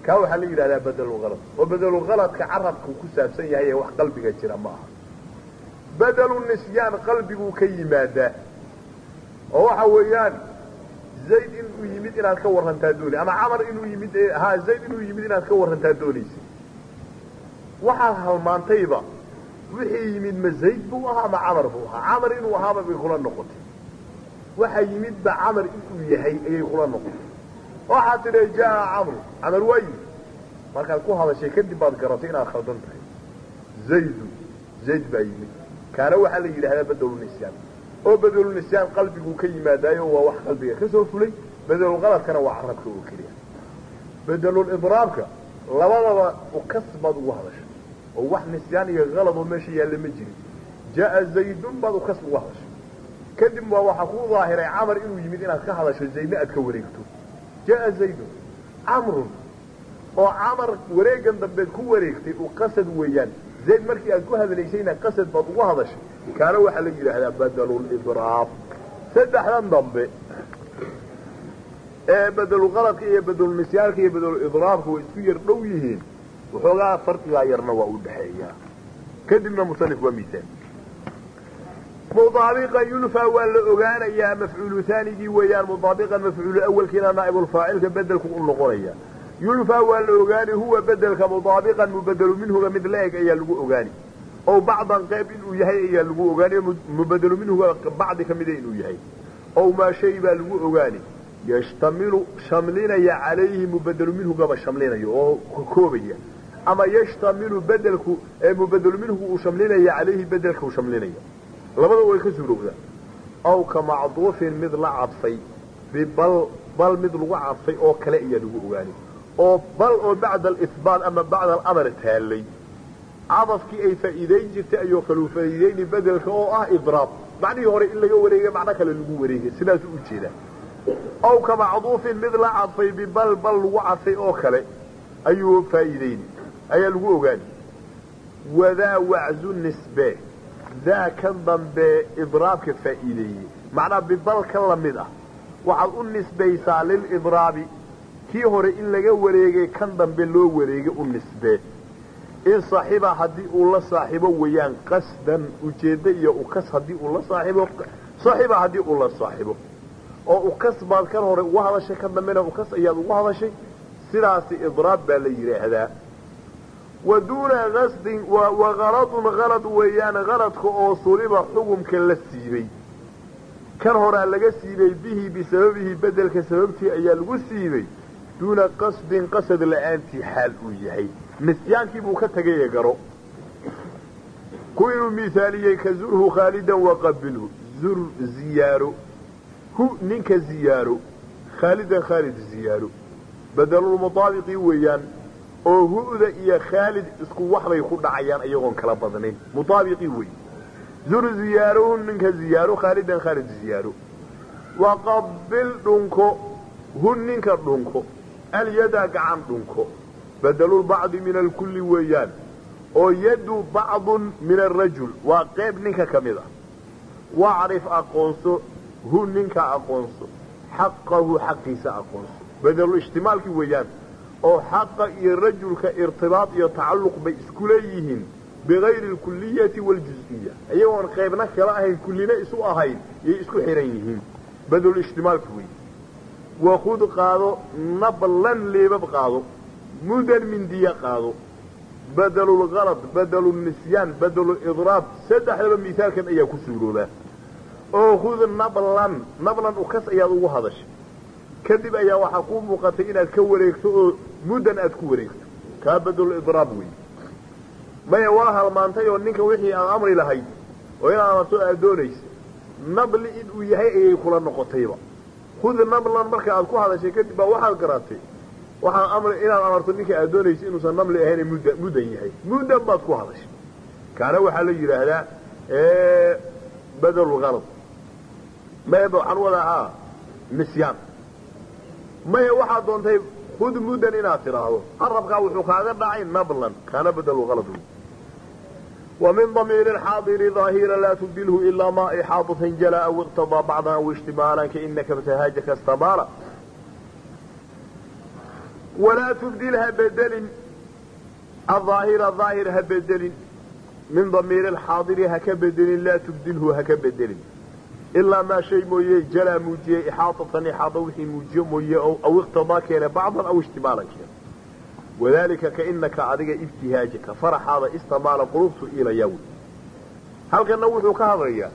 Speaker 1: kaa waxaa la yidhahdaa bedelulhalad oo bedelulhaladka carabku ku saabsan yahay ee wax qalbiga jira ma aha bedelu nisyaan qalbiguu ka yimaadaa oo waxa weeyaan zayd inuu yimid inaad ka warrantaa dooni ama camar inuu yimid ha zayd inuu yimid inaad ka warrantaa doonaysa waxaad halmaantayba wixii yimid ma zayd buu ahaa ama camar buu ahaa camar inuu ahaaba bay kula noqotay waxa yimidba camar inuu yahay ayay kula noqotay waxaad tidhi jaa camru camar waa yimid markaad ku hadashay kadib baad garatay inaad khaldan tahay zaydu zayd baa yimid kaana waxaa la yidhahdaa bedelunisyan oo bedelunisyan qalbiguu ka yimaadaayo waa wax qalbiga ka soo fulay bedelulqaladkana waa carabka oo keliya bedelulidraabka labadaba ukas baad ugu hadashay oo wax nisyaan iyo qalad oo meesha yaalla ma jirin jaa zaydun baad ukas ugu hadashay kadib waa waxaa kuu daahiray camar inuu yimid inaad ka hadasho zaydna aad ka wareegto jaa zaydun camrun oo camar wareegan dambeed ku wareegtay uu qasad weeyaan zayd markii aad ku hadlaysayna qasad baad ugu hadashay kaana waxaa la yidhaahdaa bedelulidraab saddexdan dambe ee bedeluqaladka iyo bedelunisyaanka iyo bedeluidraabka way isku yar dhow yihiin waxoogaa farqigaa yarna waa u dhexeeyaa kadibna musanif waa misaal mudaabiqan yulfaa waa la ogaanayaa mafcuulu haanigii weeyaan mudaabiqan mafcuulu awalkiina naa'ibulfaacilka bedelku u noqonaya yulfaa waa la ogaani huwa bedelka mudaabiqan mubedelu minhuga mid la eg ayaa lagu ogaani ow bacdan qayb inuu yahay ayaa lagu ogaani mubedelu minhuga bacdi ka mida inuu yahay ow maa shay baa lagu ogaani yashtamilu shamlinaya calayhi mubedelu minhugaba shamlinayo oo koobaya ama yashtamilu bedelku ee mubedelu minhugu uu shamlinaya calayhi bedelka uu shamlinaya labada way ka suurowdaa aw ka macduufin mid la cadfay bibal bal mid lagu cadfay oo kale ayaa lagu ogaani oo bal oo bacda alihbaat ama bacda alamar taallay cadafkii ay faa'iidayn jirtay ayuu kaluu faa'iidayni bedelka oo ah idraab macnihii hore in laga wareegay macno kale lagu wareegay sidaasuu u jeedaa aw ka macduufin mid la cadfay bibal bal lagu cadfay oo kale ayuu faa'iidayni ayaa lagu ogaani wadaa waczu nisbe daa kan dambe idraabka faa'iideeyey macnaa bibal ka lamid ah waxaad u nisbaysaa lilidraabi kii hore in laga wareegay kan dambe loo wareegay u nisbee in saaxiba haddii uu la saaxiibo weeyaan qasdan ujeeddo iyo ukas haddii uu la saaxiibo saaxiba haddii uu la saaxiibo oo ukas baad kan hore ugu hadashay kan dambena ukas ayaad ugu hadashay sidaasi idraab baa la yidhaahdaa wa duuna qasdin wa kaladun kalad weeyaan kaladka oo suliba xugumka la siibay kan horaa laga siibay bihi bisababihi bedelka sababtii ayaa lagu siibay duuna qasdin qasad la'aantii xaal uu yahay nisyaankii buu ka tegay garo ku inuu miaaliyey ka zurhu khaalidan waqabilhu zur ziyaaro hu ninka ziyaaro khaalidan khaalid ziyaaro bedelulmutaabiqii weeyaan oo hu'da iyo khaalid isku waxbay ku dhacayaan iyagoon kala badnayn mutaabiqii wey zur ziyaarohu ninka ziyaaro khaalidan khaalid ziyaaro waqabil dhunko hu ninka dhunko alyada gacan dhunko bedelulbacdi min alkulli weeyaan oo yadu bacdun min arajul waa qayb ninka ka mid ah wacrif aqoonso hu ninka aqoonso xaqahu xaqiisa aqoonso bedelulishtimaalkii weeyaan oo xaqa iyo rajulka irtibaad iyo tacalluq bay isku leeyihiin bigayri alkuliyati waaljuziya iyagoon qaybna kala ahayn kullina isu ahayn yay isku xihan yihiin bedelulishtimaalki wey wakud qaado nablan leebab qaado mudan mindiya qaado bedelulkalad bedelulnisyaan bedelulidraab saddexdaba misaalkan ayaa ku suuroobaa oo khud nablan nablan ukas ayaad ugu hadashay kadib ayaa waxaa kuu muuqatay inaad ka wareegto oo muddan aad ku wareegto kaa bedelulidraab wey maya waa halmaantay oo ninka wixii aan amri lahayd oo inaad amarto aad doonaysa nabli inuu yahay ayay kula noqotayba khud nablan marka aad ku hadashay kadib baa waxaad garatay waxaan amri inaad amarto ninka aad doonaysa inuusan namli ahayn mudda muddan yahay muddan baad ku hadashay kaana waxaa la yidhaahdaa bedelulkalad maya waxaan wadaa nisyaan maya waxaad doontay khud muddan inaad tidhaahdo carabkaa wuxuu kaaga dhacay nablan kaana bedelulkalad wey ومن ضمير الحاضر ظاهرا لا تبدله إلا ما إحاطة جلا أو اقتضى بعضا أو اشتمالا كإنك ابتهاجك استمالا walaa tubdil ha bedelin aaahira aahir ha bedelin min damiiri alxaadiri ha ka bedelin laa tubdilhu ha ka bedelin ilaa maa shay mooye jalaa muujiyey ixaatatan ixaada wixii muujiyo mooye aw iqtidaa keene bacdan aw ishtimaalan keene wadaalika kainaka adiga ibtihaajaka faraxaada istamaala qulubtu ilaya wey halkanna wuxuu ka hadlayaa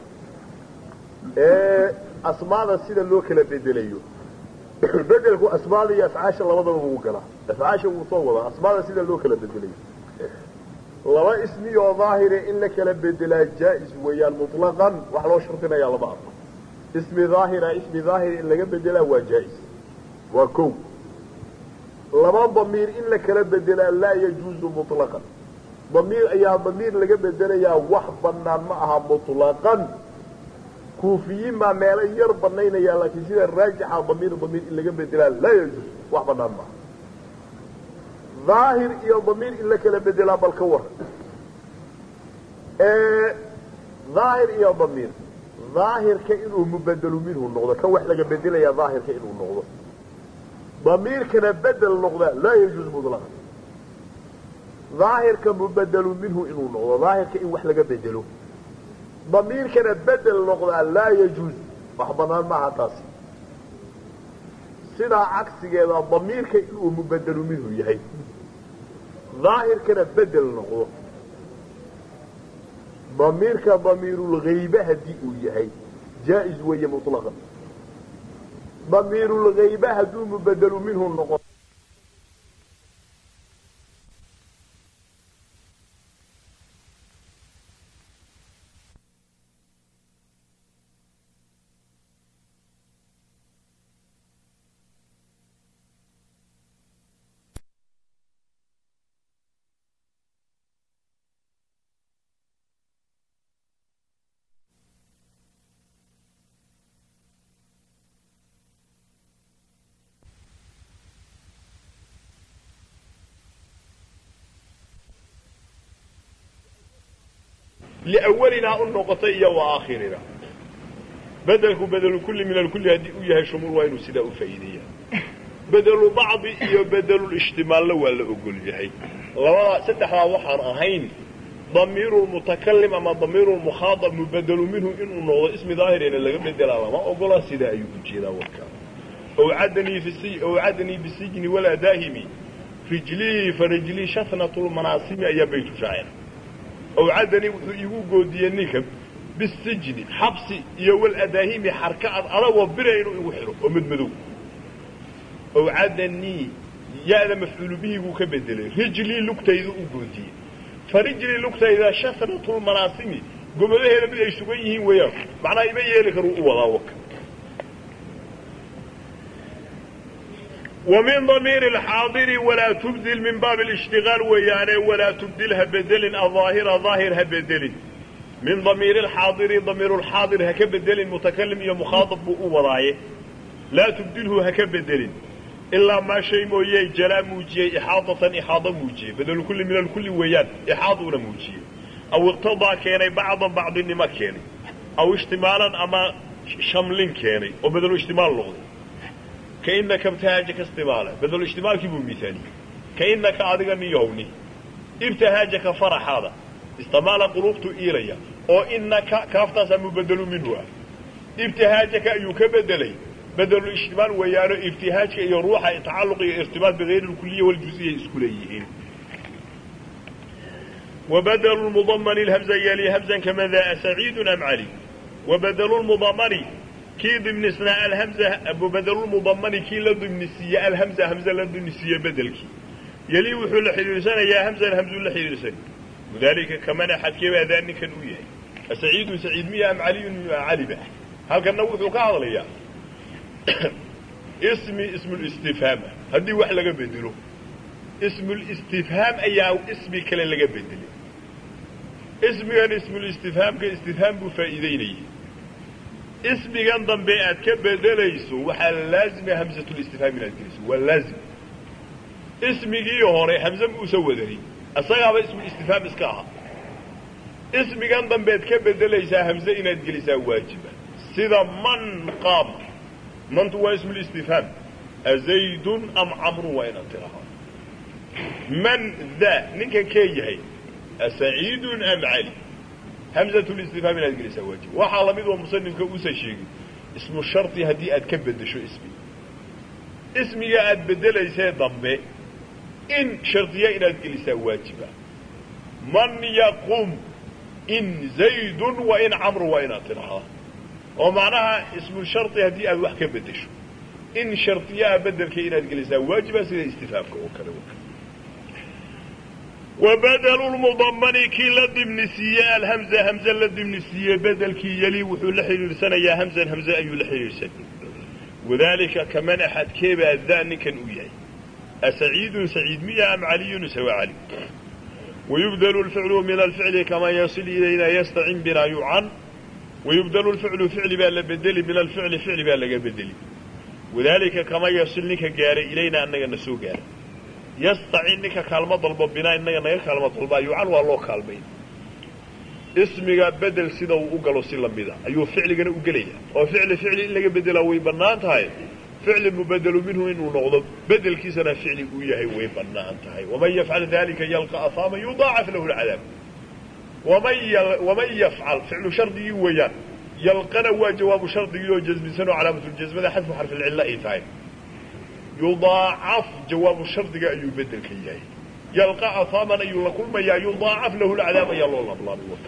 Speaker 1: asmaada sida loo kala bedelayo bedelku asmaada iyo afcaasha labadaba wuu galaa afcaasha wuu soo wadaa asmaada sida loo kala bedelayo laba ismi oo daahire in la kala bedelaa jaa-is weeyaan mutlaqan wax loo shardinayaa lama arko ismi daahira ismi daahir in laga bedelaa waa jaa-is waa kow laba damiir in la kala bedelaa laa yajuuzu mutlaqan damiir ayaa damiir laga bedelayaa wax banaan ma aha mutlaqan kuufiyiin baa meelo yar banaynaya laakiin sida raajixa damiir damiir in laga bedelaa laa yajuuz wax banaan maaha daahir iyo damiir in la kala bedelaa bal ka waran daahir iyo damiir daahirka inuu mubedelu minhu noqdo kan wax laga bedelaya daahirka inuu noqdo damiirkana bedel noqdaa laa yajuuz mutlaqan daahirka mubedelu minhu inuu noqdo daahirka in wax laga bedelo damiirkana bedel noqdaa laa yajuuz wax banaan maaha taasi sidaa cagsigeeda damiirka inuu mubedelu minhu yahay daahirkana bedel noqdo damiirka damiirulgaybe haddii uu yahay jaa-is weeye mutlaqan damiirulgaybe hadduu mubedelu minhu noqo liawalinaa u noqotay iyo wa aakhirina bedelku bedelu kulli min alkulli haddii u yahay shumuul waa inuu sidaa u faa'iideeyaa bedelu bacdi iyo bedelulishtimaalna waa la ogol yahay labadaa saddexdaa waxaan ahayn damiiru lmutakalim ama damiiru lmukhaadab mubedelu minhu inuu noqdo ismi daahirena laga bedelaa lama ogola sidaa ayuu ujeedaa warkaa owcadanii bisijni waladaahimi rijlii farijlii shatnat lmanaasimi ayaa baytu shaacir owcadanii wuxuu iigu goodiyey ninka bisijni xabsi iyo waladaahimi xarka ad adagoo bira inuu igu xidho oo madmadow owcadanii ya-da mafcuulu bihiguu ka bedelay rijlii lugtayda u goodiyey farijlii lugtayda shatnatulmanaasimi gomadaheeda mid ay sugan yihiin weeyaan macnaa ima yeeli karuu u wadaa waka ومن ضمير الحاضر ولا تبدل من باب الاشتغال ويانه ولا تبدلها بدل الظاهر ظاهرها بدل من ضمير الحاضر ضمير الحاضر هك بدل متكلم يا مخاطب ورايه لا تبدله هك بدل إلا ما شيء موجي جلا موجي إحاطة إحاطة موجي بدل كل من الكل ويان إحاطة موجي أو اقتضى كيني بعضا بعض ما كيني أو اشتمالا أما شمل كيني وبدل اشتمال لغضي كإنك ابتهاجك استمالا بدل اشتمال كيبو مثالي كإنك أدغى نيوني ابتهاجك فرح هذا استمال قلوبته إيريا أو إنك كافتاس مبدل منه ابتهاجك أيوك بدلي بدل الاشتمال ويانو ابتهاجك يروح يتعلق ارتباط بغير الكلية والجزئية اسكوليين وبدل المضمن الهمزة يلي همزا كما ذا سعيد أم علي وبدل المضمن كي ضمن اسناء الهمزة أبو بدل المضمن كي لضمن السياء الهمزة همزة لضمن السياء بدلك يلي وحو لحيرسان يا همزة الهمزة لحيرسان وذلك كمان أحد كيف أذاني كان وياه سعيد سعيد مية أم علي علي به هل كان نوث كعض ليا اسمي اسم الاستفهام هدي واحد لقى بدله اسم الاستفهام أي اسمي كلا لقى بدله اسمي كان اسم الاستفهام كاستفهام بفائدين اسمigan dambe aad ka bedelayso waxaa laazima hamsatulistifhaam inaad geliso waa laazim ismigii hore hamse ma usa wadanin isagaaba ismulistifhaam iska ahaa ismigan dambead ka bedelaysaa hamse inaad gelisaa waajiba sida man qaama mantu waa ismulistifhaam azaydun am camrun waa inaad tidhahaa man daa ninkan kee yahay asaciidun am cali hamzatulistifhaam inaad gelisaa waajib waxaa lamid oo musanifka uusan sheegin ismu shardi haddii aad ka beddesho ismi ismiga aad beddelaysee dambe in shardiya inaad gelisaa waajiba man yaqum in zaydun wa in camru waa inaad tidhahaa oo macnaha ismu shardi haddii aad wax ka beddesho in shardiyaha bedelka inaad gelisaa waajiba sida istifaamka oo kale wa badelu lmudamani kii la dimnisiiye alhamza hamze la dimnisiiye bedelkii yeli wuxuu la xidhiidhsanayaa hamzan hamze ayuu la xidhiidhsan wadaalika kaman axadkeebaa daa ninkan uu yahay asaciidun saciid miya am caliyun sawa cali wayubdelu lficlu min alficli kamaa yasil ilayna yastacin binaa yucan wayubdelu lficlu ficli baa la bedeli min alficli ficli baa laga bedeli wadaalika kama yasil ninka gaaray ilayna annaga na soo gaara yastacin ninka kaalmo dalbo binaa innaga naga kaalmo dalbaa yucan waa loo kaalmay ismiga bedel sida uu u galo si lamida ayuu ficligana u gelaya oo ficli ficli in laga bedelaa way bannaan tahay ficli mubedelu minhu inuu noqdo bedelkiisana ficli uu yahay way bannaan tahay waman yafcal dalika yalqa ahaama yudaacaf lahu lcadaab waman yafcal ficlu shardigii weeyaan yalqana waa jawaabu shardigii oo jasmisan oo calaamatuljasmada xadfu xarfilcilla ay tahay yudaacaf jawaabu shardiga ayuu bedelka yahay yalqa ahaaman ayuu la kulmayaa yudaacaf lahu lcadaab ayaa loo lablaabay waka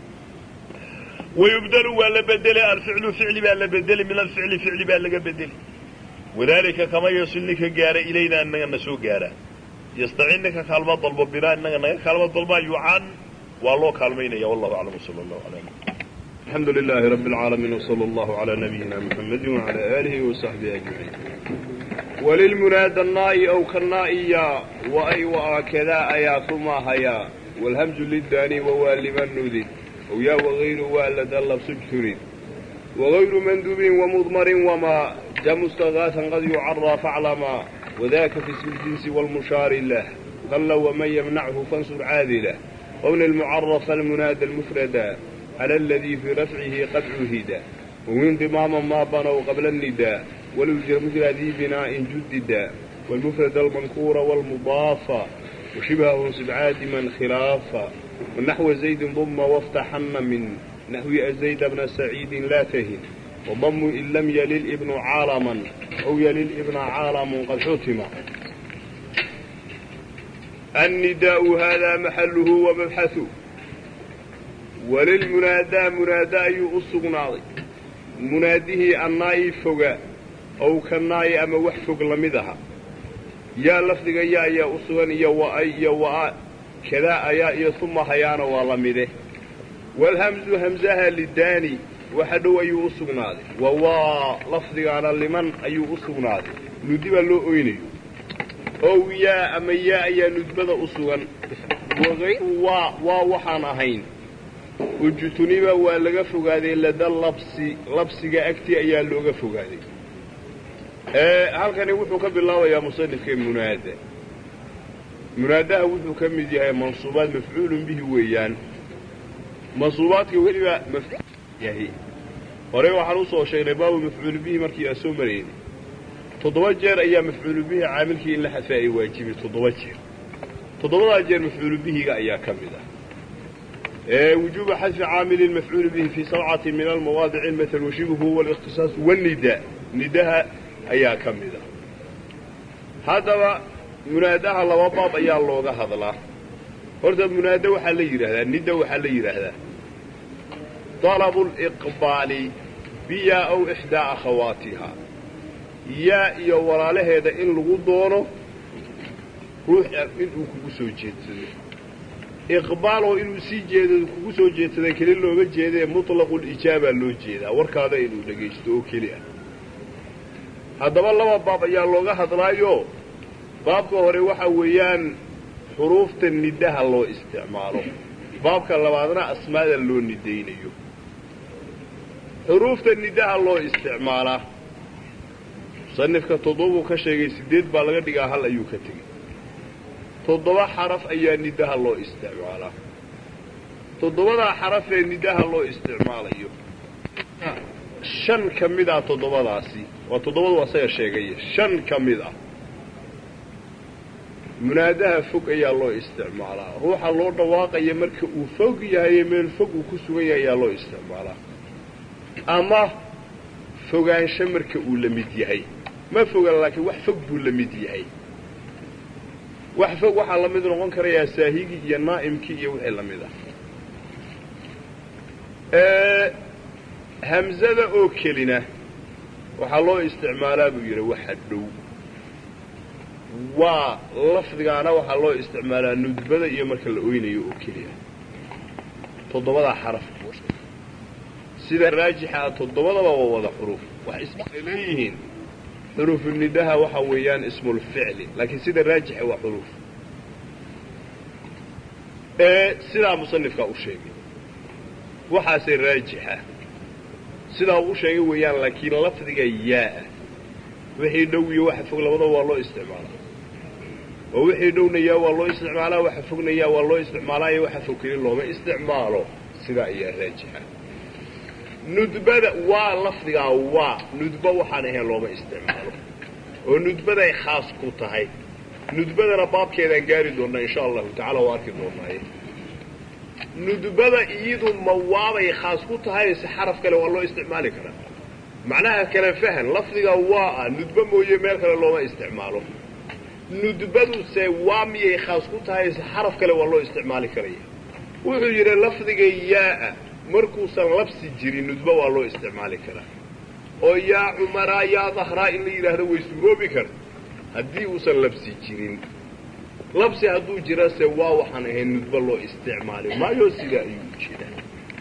Speaker 1: wayubdelu waa la bedeli alficlu ficli baa la bedeli min alficli ficli baa laga bedeli wadaalika kama yasil ninka gaara ilayna inaga na soo gaara yastacin ninka kaalmo dalbo binaa inaga naga kaalmo dalbaa yucan waa loo kaalmaynaya wallahu aclam sala allahu ala
Speaker 2: الحمد لله رب العالمين وصلى الله على نبينا محمد وعلى آله وصحبه أجمعين وللمنادى النائي أو كالنائيا وأي وآكذا أيا ثم هيا والهمز للداني ووالما نذي ويا وغير والد الله سجتري وغير مندوب ومضمر وما جاء مستغاثا قد يعرى فاعلما وذاك في اسم الجنس والمشار له قل ومن يمنعه فانصر عاذله قول المعرف المنادى المفردا على الذي في رفعه قد عهد وانضماما ما بنوا قبل النداء ولو مثل ذي بناء جددا والمفرد المنكور والمضاف وشبهه سبعاد من خلافا والنحو زيد ضم وافتحن من نحو زيد بن سعيد لا تهن وضم إن لم يلل ابن عالما أو يلل ابن عالم قد حتم النداء هذا محله ومبحثه walilmunaadaa munaada ayuu u sugnaaday munaadihii annaa'i foga ow ka naa'i ama wax fog la mid aha yaa lafdiga yaa ayaa u sugan iyo wa'ay iyo wa'a kadaa ayaa iyo tuma hayaana waa la mide walhamsu hamsaha lidaani waxa dhow ayuu u sugnaaday wa waa lafdigaana liman ayuu u sugnaaday nudiba loo oynayo ow yaa ama yaa ayaa nudbada u sugan wagayru waa waa waxaan ahayn ujtuniba waa laga fogaaday lada labsi labsiga agtii ayaa looga fogaaday halkani wuxuu ka bilaabayaa musanifka munaada munaadaha wuxuu ka mid yahay mansuubaad mafcuulun bihi weeyaan mansuubaadka weliba yahay horey waxaan usoo sheegnay baabu mafcuulu bihi markii aan soo maraynay toddoba jeer ayaa mafcuulu bihi caamilkii in la xadfaa ay waajibay toddoba jeer toddobadaa jeer mafcuulu bihiga ayaa ka mid ah وجوب حذف عامل المفعول به في سبعة من المواضع المثل وشبهه والاختصاص والنداء نداء أيا كمدا هذا مناداها لو باب أيا لوغا هذلا هرد منادى وحا ليرهدا النداء وحا ليرهدا طلب الإقبال بيا أو إحدى أخواتها يا يا ولا لهذا إن لغو دونه روح إن أكو سو جيتسدي iqbaal oo inuu sii jeedo kugu soo jeedsada keli looga jeedae mutlaqul-ijaaba loo jeedaa warkaada inuu dhegaysto oo keli ah haddaba laba baab ayaa looga hadlaayo baabka hore waxa weeyaan xuruufta nidaha loo isticmaalo baabka labaadna asmaada loo nidaynayo xuruufta nidaha loo isticmaalaa musanifka toddobuu ka sheegay siddeed baa laga dhigaa hal ayuu ka tegey toddoba xaraf ayaa nidaha loo isticmaalaa toddobadaa xaraf ee nidaha loo isticmaalayo shan ka mid ah toddobadaasi waa toddobadu asaga sheegay shan ka mid ah munaadaha fog ayaa loo isticmaalaa ruuxa loo dhawaaqaya marka uu fog yahay meel fog uu ku sugan yahay ayaa loo isticmaalaa ama fogaansho marka uu la mid yahay ma fogan laakiin wax fog buu la mid yahay wax fog waxaa la mid noqon karayaa saahigii iyo naa'imkii iyo wixii la mid ah hamzada oo kelina waxaa loo isticmaalaa buu yidhi waxa dhow waa lafdigaana waxaa loo isticmaalaa nudbada iyo marka la oynayo oo keliya toddobadaa xaraf sida raajixa ah toddobadaba waa wada xuruuf wax isay leeyihiin xuruufu nidaha waxa weeyaan ismulficli laakiin sida raajixa waa xuruuf sidaa musanifkaa u sheegay waxaase raajixa sidaa uu u sheegay weeyaan laakiin lafdiga yaa-a wixii dhow iyo waxa fog labadaba waa loo isticmaalaa oo wixii dhowna yaa waa loo isticmaalaa waxa fogna yaa waa loo isticmaalaa iyo waxa fog keli looma isticmaalo sidaa ayaa raajixa nudbada waa lafdigaa waa nudba waxaan ahayn looma isticmaalo oo nudbaday khaas ku tahay nudbadana baabkeedaan gaari doonnaa insha allahu tacala waa arki doonnaaye nudbada iyadu ma waabay khaas ku tahay se xaraf kale waa loo isticmaali karaa macnaha kale fahan lafdiga waa ah nudba mooye meel kale looma isticmaalo nudbaduse waa miyay khaas ku tahay se xaraf kale waa loo isticmaali karaya wuxuu yidhi lafdiga yaa-a markuusan labsi jirin nudba waa loo isticmaali karaa oo yaa cumaraa yaa dahraa in la yidhaahdo way suuroobi karta haddii uusan labsi jirin labsi hadduu jirase waa waxaan ahayn nudba loo isticmaali maayo sidaa ayuu jiraa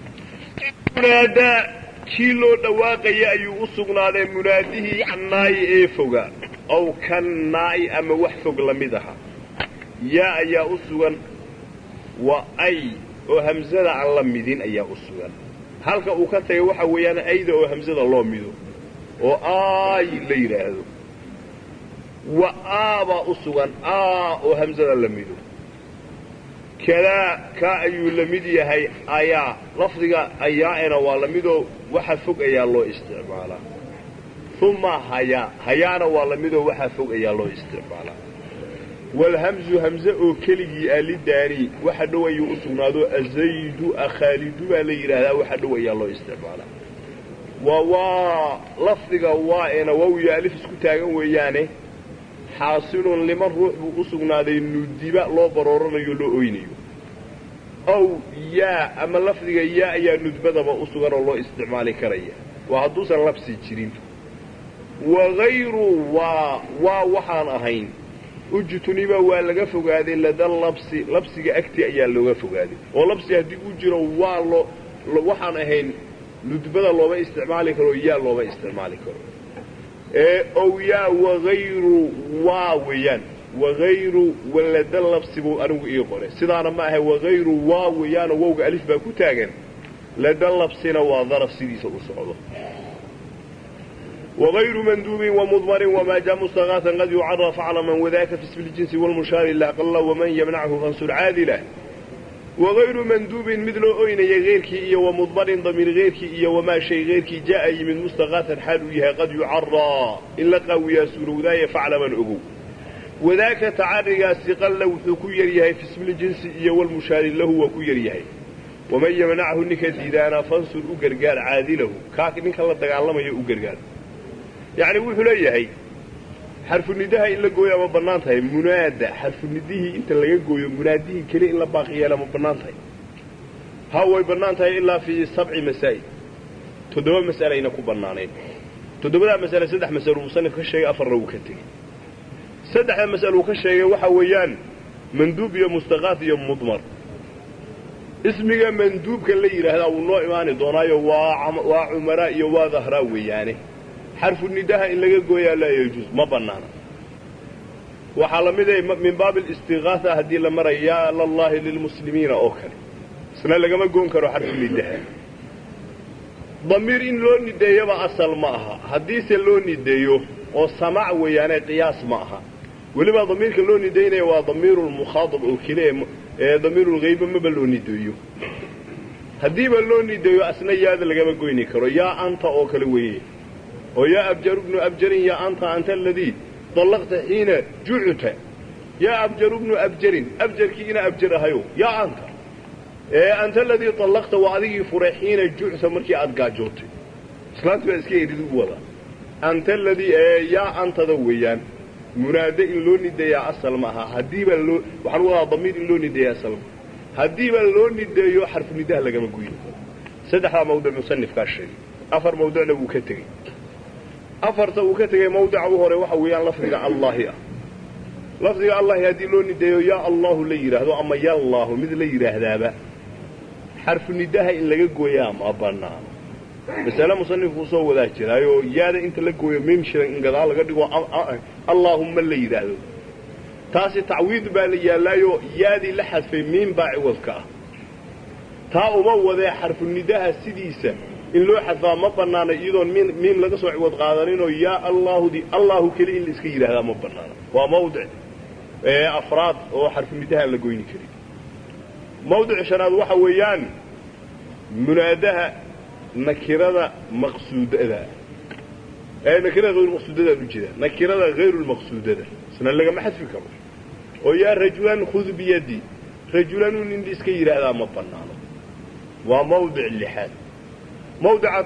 Speaker 2: munaadaa kii loo dhawaaqaya ayuu u sugnaaday munaadihii kannaayi ee foga ow kannaa'i ama wax fog la mid aha yaa ayaa u sugan wa ay oo hamsada aan la midin ayaa u sugan halka uu ka tagay waxa weeyaan ayda oo hamsada loo mido oo aay la yidhaahdo wa aabaa u sugan aa oo hamsada la mido kadaa kaa ayuu la mid yahay ayaa lafdiga ayaa'ena waa la midoo waxa fog ayaa loo isticmaalaa uma hayaa hayaana waa la midoo waxa fog ayaa loo isticmaalaa walhamzu hamze oo keligii ah lidaani waxa dhow ayuu u sugnaado azaydu akhaalidu baa la yidhaahdaa waxa dhow ayaa loo isticmaalaa waa waa lafdiga waa eena waawiyo alif isku taagan weeyaane xaasilun liman ruux buu u sugnaaday nudiba loo barooranayo loo oynayo ow yaa ama lafdiga yaa ayaa nudbadaba u sugan oo loo isticmaali karaya waa hadduusan labsi jirin wagayru waa waa waxaan ahayn ujtuniba waa laga fogaaday lada labsi labsiga agti ayaa looga fogaaday oo labsi haddii u jiro waa loo waxaan ahayn nudbada looma isticmaali karo yaa looma isticmaali karo ow yaa wagayru waa weeyaan wagayru walada labsi buu anigu ii qoray sidaana ma ahay wagayru waa weeyaanoo wowga alif baa ku taagan lada labsina waa daraf sidiisa u socdo wغayru manduubin وmdmrin وma ja mstغاثa qad yucaraf aclama وdaka fi ismi اljinsi wاlmushaari laqla وman ymnachu fansur caadilah wagayru manduubin mid loo oynaya keyrkii iyo wamudmarin damiir keyrkii iyo wamaa shay keyrkii ja'a yimid mustaqaatan xaal uu yahay qad yucaraa in la qaawiyaa suurowdaaye faclaman ogow wadaaka tacarigaasi qalla wuxuu ku yar yahay fi ismi ljinsi iyo wlmushaari lahu waa ku yar yahay waman ymnachu ninka diidaana fansur u gargaar caadilahu kaa ninka la dagaalamaya u gargaar yacni wuxuu leeyahay xarfunidaha in la gooyaa ma bannaan tahay munaada xarfunidihii inta laga gooyo munaadihii keliya in la baaqi yeela ma bannaan tahay ha way bannaan tahay ilaa fii sabci masaa'il toddoba mas'alayna ku bannaanayn toddobadaa mas'ale saddex masalo musanif ka sheegay afarna wuu ka tegey saddexda mas'al uu ka sheegay waxa weeyaan manduub iyo mustaqaaf iyo mudmar ismiga manduubka la yidhaahdaa wuu noo imaani doonaayo waa waa cumaraa iyo waa dahraa weeyaane xarfu nidaha in laga gooyaa laa yajuus ma bannaana waxaa la mid a min baabi alistiqaasa haddii la maraya yaa lallaahi lilmuslimiina oo kale isna lagama goon karo xarfu nidaha damiir in loo nideeyaba asal ma aha haddiise loo nideeyo oo samaac weeyaane qiyaas ma aha weliba damiirka loo nidaynaya waa damiirulmukhaadab oo keliya ee damiirulghayba maba loo nideeyo haddiiba loo nideeyo asna yaada lagama goyni karo yaa anta oo kale weeye oo yaa abjaru bnu abjarin yaa anta anta aladii dallaqta xiina jucuta yaa abjaru bnu abjarin abjarkii ina abjar ahayo yaa anta ee anta aladii dallaqta waa adigii furay xiina jucta markii aad gaajootay islaanti baa iska eridi u wada anta aladii ee yaa antada weeyaan munaade in loo nideeyaa asal ma aha haddiibaa loo waxaan u wadaa damiir in loo nideeya asal ma haddiibaa loo nideeyo xarfu nidaha lagama goyno saddexdaa mawduc musanifkaa sheegay afar mawducna wuu ka tegey afarta uu ka tegey mawdica u hore waxa weeyaan lafdiga allaahi ah lafdiga allahi haddii loo nideeyo yaa allahu la yidhaahdo ama yallaahu mid la yidhaahdaaba xarfu nidaha in laga gooyaa ma bannaano masale musanifkuu soo wadaa jiraayoo yaada inta la gooyo miim shiran in gadaal laga dhigo allaahumma la yidhaahdo taasi tacwiid baa la yaallaayo yaadii la xadfay miim baa ciwadka ah taa uma wadee xarfu nidaha sidiisa in loo xadfaa ma bannaana iyadoon miim laga soo ciwad qaadaninoo yaa allaahudi allaahu keli in la iska yidhaahdaa ma bannaana waa mawdic afraad oo xarfu nidaha aan la goyni karin mawdic shanaad waxa weeyaan munaadaha nakirada maqsuudada ee nakirada hayrulmaqsuudadaan u jeedaa nakirada hayrulmaqsuudada isna lagama xadfi karo oo yaa rajulan khud biyadi rajulan un in iska yidhaahdaa ma bannaano waa mawdic lixaad mawdica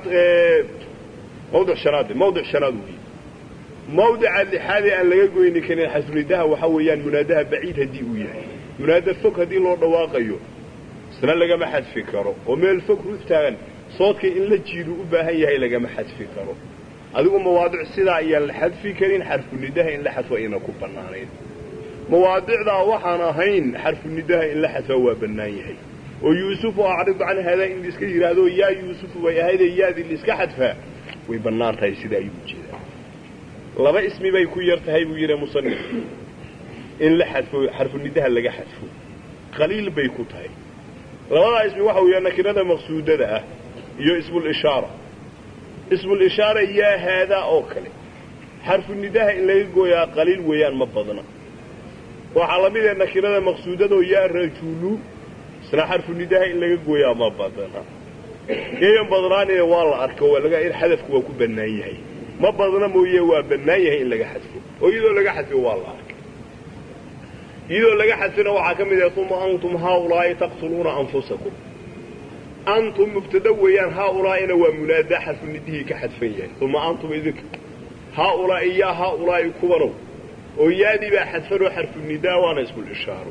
Speaker 2: mawdic shanaad mawdic shanaad weeye mawdica lixaadee aan laga goyni karin xasunidaha waxaa weeyaan munaadaha baciid haddii uu yahay munaada fog haddii loo dhawaaqayo isna lagama xadfi karo oo meel fog ruftaagan soodka in la jiidu u baahan yahay lagama xadfi karo adigu mawaadic sidaa ayaan la xadfi karin xarfunidaha in la xadfo ayna ku bannaanayn mawaadicdaa waxaan ahayn xarfunidaha in la xadfaa waa bannaan yahay oo yuusufu acridu can haadaa in laiska yidhaahdo yaa yuusufu bay ahaydee yaadii laiska xadfaa way bannaan tahay sida ayuu ujeedaa laba ismi bay ku yar tahay buu yidhi musanif in la xadfo xarfunidaha laga xadfo qaliil bay ku tahay labadaa ismi waxa weeyaa nakirada maqsuudada ah iyo ismulishaara ismulishaara yaa haadaa oo kale xarfunidaha in laga gooyaa qaliil weeyaan ma badna waxaa la mid ee nakirada maqsuudadoo yaa rajulu isna xarfunidaha in laga gooyaa ma badna yayan badnaanine waa la arko waa laga xadafku waa ku bannaan yahay ma badna mooye waa bannaan yahay in laga xadfo oo iyadoo laga xadfo waa la arkay iyadoo laga xadfina waxaa ka mid ah uma antum haaulaa'i taqtuluuna anfusakum antum mubtada weeyaan haaulaa'ina waa munaadaa xarfunidihii ka xadfan yahay uma antum idinka haaulaa'i yaa haaulaa'i kubanow oo yaadii baa xadfanoo xarfunidaa waana ismulishaaro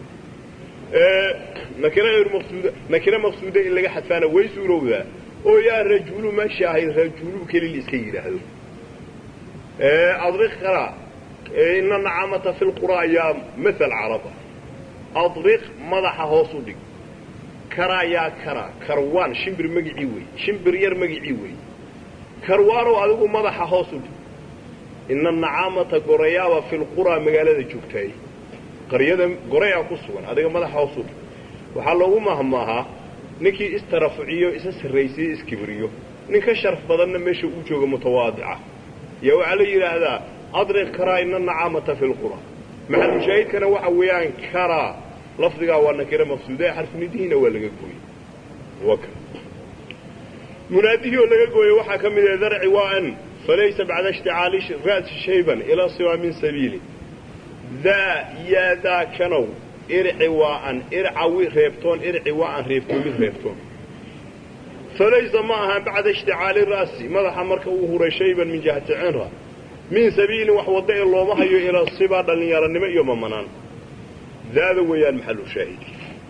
Speaker 2: nakira hayr maqsuuda nakira maqsuuda in laga xadfaana way suurowdaa oo yaa rajulu meesha ahayd rajulu keli la iska yidhaahdo adriq kara ina nacamata fi lquraa yaa maal caraba adriq madaxa hoos u dhig karaa yaa karaa karwaan shimbir magicii wey shimbir yar magicii wey karwaanow adigu madaxa hoos u dhig ina nacaamata gorayaaba fi lquraa magaalada joogtaay qaryada gorayaa ku sugan adiga madaxa hoos u dhig waxaa loogu mahmaahaa ninkii istarafuciyo isa sarraysiyo iskibriyo nin ka sharaf badanna meesha uu jooga mutawaadica yaa waxaa la yidhaahdaa adriq karaa ina nacaamata fi lqura maxalushaahidkana waxa weeyaan karaa lafdigaa waa nakira maqsuuda xarfunidihiina waa laga gooyey munaadihii oo laga gooyey waxaa ka mid ah darci waa an falaysa bacda ishticaali ra'si shayban ilaa siwaa min sabiili daa yaa daa kanow irci waa an ircawi reebtoon irci waa an reebtoomid reebtoon falaysa ma ahaan bacda ishticaali ra'si madaxa marka uu huray shayban min jihati cinra min sabiilin wax wadda ee looma hayo ilaa sibaa dhallinyaranimo iyo mamanaan daada weeyaan maxalu shaahidi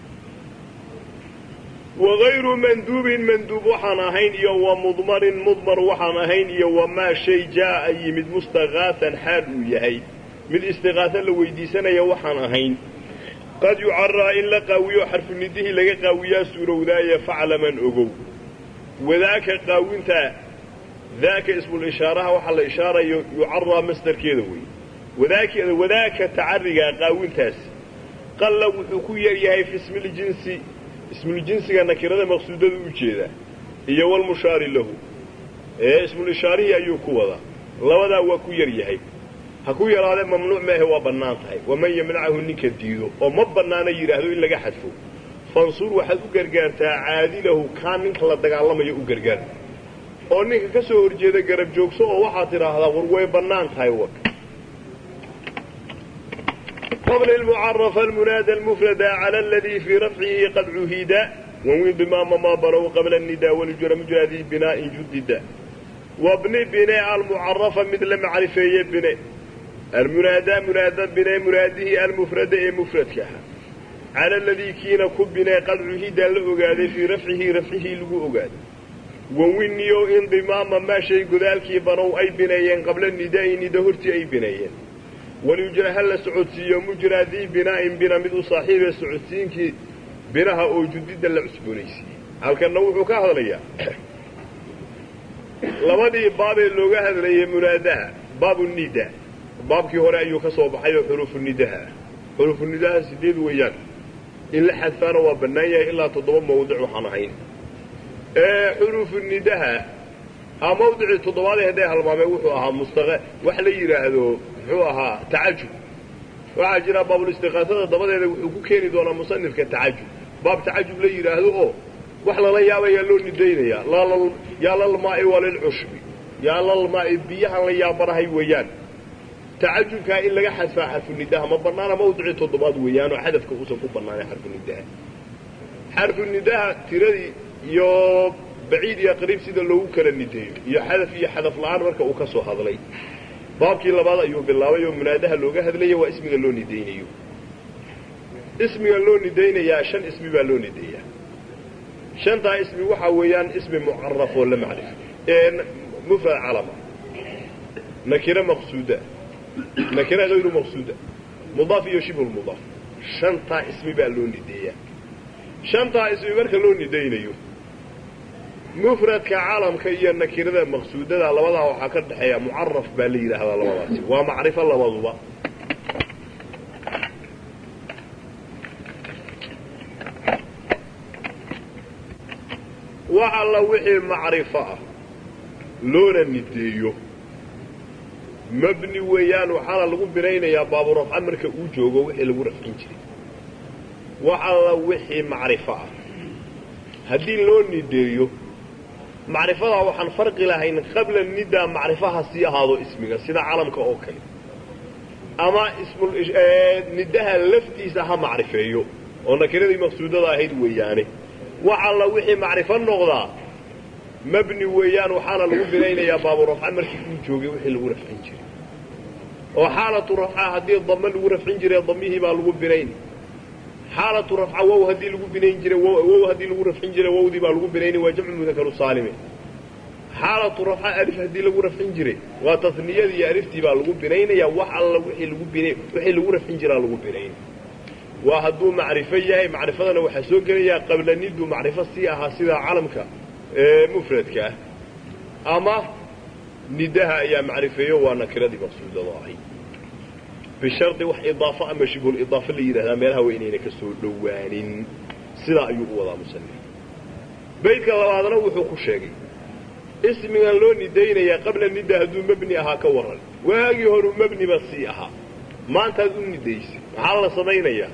Speaker 2: wagayru manduubin manduub waxaan ahayn iyo wa mudmarin mudmar waxaan ahayn iyo wamaa shay jaa'a yimid mustakaaan xaal uu yahay mid istiqaaso la weydiisanaya waxaan ahayn qad yucaraa in la qaawiyo xarfunidihii laga qaawiyaa suurowdaaye faclaman ogow wadaaka qaawintaa daaka ismulishaaraha waxaa la ishaarayo yucaraa masdarkeeda wey wadaak wadaaka tacarigaa qaawintaas qalla wuxuu ku yar yahay fi ismiljinsi ismuljinsiga nakirada maqsuudada u jeedaa iyo walmushaari lahu ee ismulishaarihii ayuu ku wadaa labadaa waa ku yar yahay ha ku yaraadee mamnuuc maahe waa bannaan tahay waman yamnacahu ninka diido oo ma bannaana yidhaahdo in laga xadfo fansur waxaad u gargaartaa caadilahu kaa ninka la dagaalamayo u gargaar oo ninka ka soo horjeeda garab joogso oo waxaad tidhaahdaa war way bannaan tahay wak qabla almucarafa almunaada almufrada cala aladii fii rafcihi qad cuhida wanwin bimaama maa balow qabla annidaa waljura mujraadii binaa'in judida wabni bine almucarafa mid la macrifeeye bine almunaada munaada bine muraadihii almufrada ee mufradka ahaa cala aladii kiina ku bine qad cuhida la ogaaday fii rafcihi rafcihii lagu ogaaday wanwiniyo indimaama maa shay godaalkii banow ay bineeyeen qabla nidaa'i nida hortii ay bineeyeen walyujra ha la socodsiiyo mujraa dii binaa'in bina mid u saaxiibee socodsiinkii binaha oo judida la cusboonaysiiyey halkanna wuxuu ka hadlayaa labadii baabee looga hadlayay munaadaha baabu nida baabkii hore ayuu ka soo baxay oo xuruufu nidaha ah xuruufu nidaha sideed weeyaan in la xadfaana waa bannaan yahay ilaa toddoba mawdic waxaan ahayn xuruufu nidaha a mawdicii toddobaadee hadday halmaameen wuxuu ahaa mustaqa wax la yidhaahdo muxuu ahaa tacajub waxaa jira baabulistiqaasada dabadeeda wuxuu ku keeni doonaa musanifka tacajub baab tacajub la yidhaahdo oo wax lala yaabayaa loo nidaynayaa yaa lalmaa'i walilcushbi yaa lalmaa'i biyahan la yaabanahay weeyaan tacajubkaa in laga xadfaa xarfunidaha ma bannaana mawdicii toddobaad weeyaan oo xadafka uusan ku bannaanay xarfunidaha xarfunidaha tiradii iyo baciid iyo qariib sida loogu kala nideeyo iyo xadaf iyo xadaf la'aan marka uu ka soo hadlay baabkii labaad ayuu bilaabay oo munaadaha looga hadlaya waa ismiga loo nidaynayo ismiga loo nidaynayaa shan ismi baa loo nideeyaa shantaa ismi waxaa weeyaan ismi mucaraf oo la macrif mufrad calama nakira maqsuuda nakira hayru maqsuuda mudaaf iyo shibhu lmudaaf shantaa ismi baa loo nideeyaa shantaa ismi marka loo nidaynayo mufradka calamka iyo nakirada maqsuudada labadaa waxaa ka dhexeeya mucaraf baa la yidhaahdaa labadaasi waa macrifo labaduba wax alla wixii macrifo ah loona nideeyo mabni weeyaan waxaana lagu binaynayaa baaburafca marka uu joogo wixii lagu rafcin jiray wax alla wixii macrifo ah haddii loo nideeyo macrifadaa waxaan farqi lahayn qabla nidaa macrifaha sii ahaado ismiga sida calamka oo kale ama nidaha laftiisa ha macrifeeyo oo nakiradii maqsuudada ahayd weeyaane wax alla wixii macrifo noqdaa mabni weeyaan waxaana lagu binaynayaa baaburafca markii uu joogay wixii lagu rafcin jiray oo xaalatu rafca haddii dame lagu rafcin jiray damihii baa lagu binayn xaalatu rafca wow haddii lagu binayn jiray wow haddii lagu rafcin jiray wowdii baa lagu binayni waa jamcu mudakaru saalime xaalatu rafca alif haddii lagu rafcin jiray waa tasniyadii iyo aliftii baa lagu binaynayaa wax alla wixii lagu bina wixii lagu rafcin jiraa lagu binayn waa hadduu macrifo yahay macrifadana waxaa soo gelayaa qabla nidu macrifo sii ahaa sida calamka mufradka ah ama nidaha ayaa macrifeeyo waa nakiradii maqsuudada ahay bishardi wax idaafo ama shibhulidaafo la yidhahdaa meelaha waa inayna ka soo dhowaanin sidaa ayuu u wadaa musanif baydka labaadna wuxuu ku sheegay ismigan loo nidaynayaa qabla nida hadduu mebni ahaa ka warran waagii horuu mebniba sii ahaa maantaad u nidaysay maxaa la samaynayaa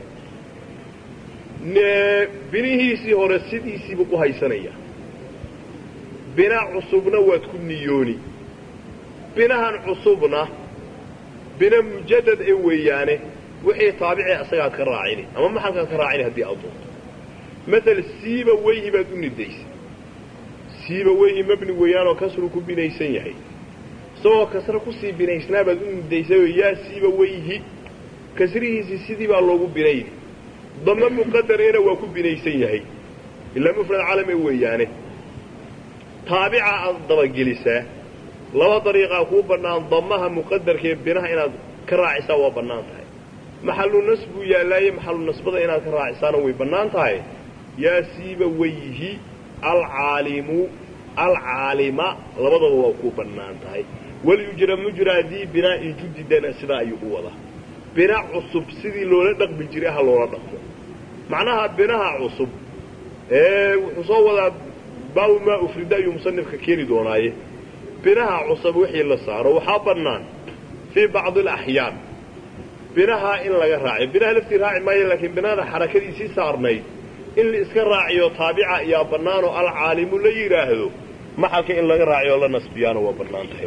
Speaker 2: binihiisii hore sidiisiibu u haysanaya bina cusubna waad ku niyooni binahan cusubna bina mujadad ee weeyaane wixii taabicee asagaad ka raacini ama maxalkaad ka raacini haddii aad doonto maal siiba weyhi baad u nidaysay siiba weyhi mabni weeyaanoo kasru ku binaysan yahay isagoo kasre kusii binaysnaa baad u nidaysayoo yaa siiba weyhi kasrihiisii sidii baa loogu binayni dame muqadarena waa ku binaysan yahay ilaa mufrad calame weeyaane taabica aad dabagelisaa laba dariiqaa kuu bannaan damaha muqadarkaee binaha inaad ka raacisaa waa bannaan tahay maxalu nas buu yaallaaye maxalu nasbada inaad ka raacisaana way bannaan tahay yaa siiba weyhi alcaalimu alcaalima labadaba waa kuu bannaan tahay walyujra mujraa dii binaa'in judidana sidaa ayuu u wadaa bina cusub sidii loola dhaqmi jiray ha loola dhaqmo macnaha binaha cusub ee wuxuu soo wadaa baabu maa ufrida ayuu musanifka keeni doonaaye binaha cusub wixii la saaro waxaa bannaan fii bacdi alaxyaan binaha in laga raaciyo binaha laftii raaci maayo laakiin binada xarakadiisii saarnayd in la iska raaciyo taabica ayaa bannaanoo alcaalimu la yidhaahdo maxalka in laga raaciyo la nasbiyaana waa bannaan tahay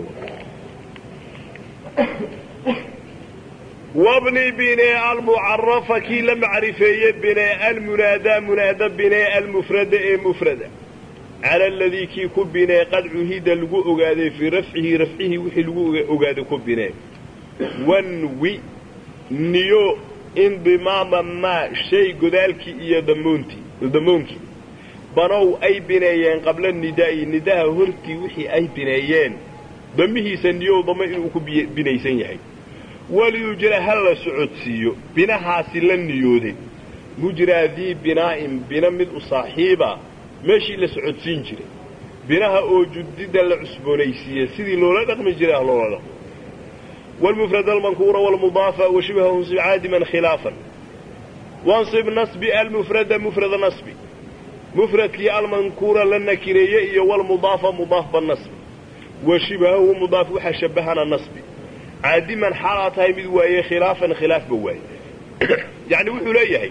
Speaker 2: wabni binee almucarafa kii la macrifeeye binee almunaadaa munaada binee almufrada ee mufrada cala aladii kii ku binee qad cuhida lagu ogaaday fii rafcihi rafcihii wixii lagu ogaaday ku binee wanwi niyo indimaama maa shay godaalkii iyo damoontii damoonkii banow ay bineeyeen qabla nidaa'i nidaha hortii wixii ay bineeyeen damihiisa niyow damo inuu ku binaysan yahay waliyujra ha la socodsiiyo binahaasi la niyooday mujraa dii binaa'in bina mid u saaxiiba meeshii la socodsiin jiray binaha oo judida la cusboonaysiiye sidii loola dhaqmi jiray ah loola dhaqmo wاlmufrad almankuura wاlmudaafa washibha unsib caadiman khilaafan wansib nasbi almufrada mufrada nasbi mufradkii almankuura la nakireeye iyo wlmudaafa mudaafba nasbi wa shibhahu mudaaf waxaa shabahana nasbi caadiman xaalaa tahay mid waaye khilaafan khilaafba waaye yacni wuxuu leeyahay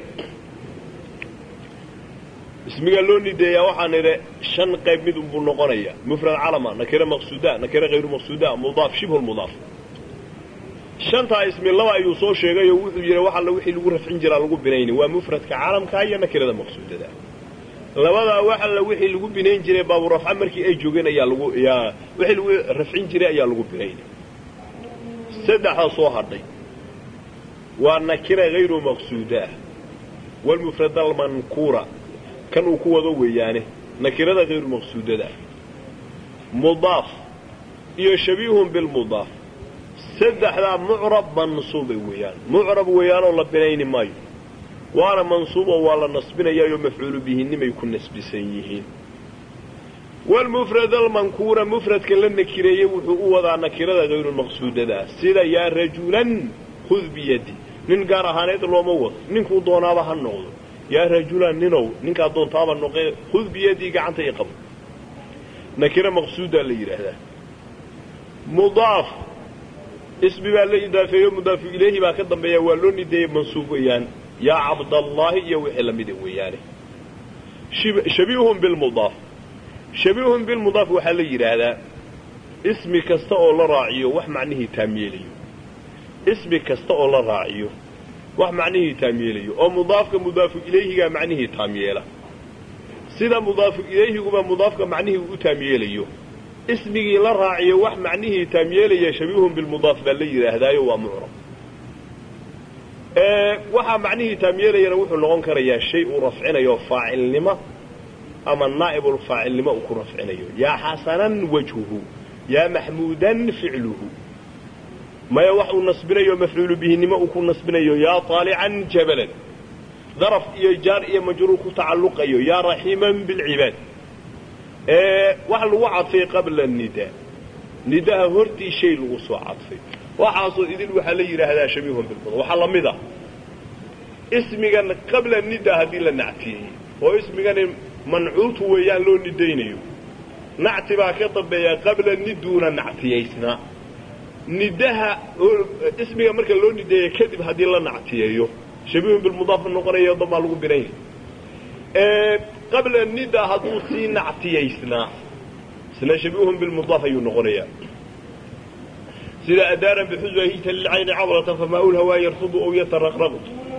Speaker 2: ismiga loo nideeyaa waxaan idhi shan qayb mid unbuu noqonaya mufrad calama nakire maqsuuda nakire hayru maqsuuda mudaaf shibhu lmudaaf shantaa ismi laba ayuu soo sheegayoo wuxuu yidhi wax alla wixii lagu rafcin jiraa lagu binayni waa mufradka calamkaa iyo nakirada maqsuudada labadaa wax alla wixii lagu binayn jiray baaburafca markii ay joogeen ayaa lagu yaa wixii lagu rafcin jiray ayaa lagu binayni saddexda soo hadhay waa nakira hayru maqsuuda walmufrad almankuura kan uu ku wado weeyaane nakirada hayru maqsuudada mudaaf iyo shabiihun bilmudaaf saddexdaa mucrab mansuubay weeyaan mucrab weeyaanoo la binayni maayo waana mansuuboo waa la nasbinayaayoo mafcuulu bihinimay ku nasbisan yihiin walmufrad almankuura mufradka la nakireeyey wuxuu u wadaa nakirada hayru maqsuudadaa sida yaa rajulan khud biyadi nin gaar ahaaneed looma wado ninkuu doonaaba ha noqdo yaa rajulan ninow ninkaa doontaaba noqe khud biyadii gacanta i qabo nakira maqsuudaa la yidhaahdaa mudaaf ismi baa la idaafeeyo mudaafu ilayhi baa ka dambeeya waa loo nideeyey mansuub weeyaan yaa cabdallaahi iyo wixii lamida weeyaane shabiihun bilmudaaf shabiihun bilmudaaf waxaa la yidhaahdaa ismi kasta oo la raaciyo wax macnihii taamyeelayo ismi kasta oo la raaciyo wax macnihii taamyeelayo oo mudaafka mudaafu ilayhigaa macnihii taamyeela sida mudaafu ilayhiguba mudaafka macnihii u taamyeelayo ismigii la raaciyo wax macnihii taamyeelaya shabiihun bilmudaaf baa la yidhaahdaayo waa mucrab waxaa macnihii taamyeelayana wuxuu noqon karayaa shay uu rafcinayo faacilnimo ama naa'ibulfaacilnimo uu ku rafcinayo yaa xasanan wajhuhu yaa maxmuudan ficluhu maya wax uu nasbinayo mafcuulu bihinimo uu ku nasbinayo yaa taalican jabalan daraf iyo jaar iyo majruur ku tacalluqayo yaa raxiiman bilcibaad wax lagu cadfay qabla nidaa nidaha hortii shay lagu soo cadfay waxaasoo idin waxaa la yidhaahdaa shabiihun bilmudaaf waxaa la mid a ismigan qabla nida haddii la nactiyey oo ismigani mancuutu weeyaan loo nidaynayo nacti baa ka dambeeya qabla niduuna nactiyaysnaa nidaha ismiga marka loo nideeya kadib haddii la nactiyeeyo shabiihun bilmudaaf noqonayo damaa lagu binaya qabla nida hadduu sii nactiyaysnaa isna shabiihun bilmudaaf ayuu noqonayaa sida adaaran bixuswahita lilcayni cabratan famaa lhawaa yarfudu ow yataraqraqu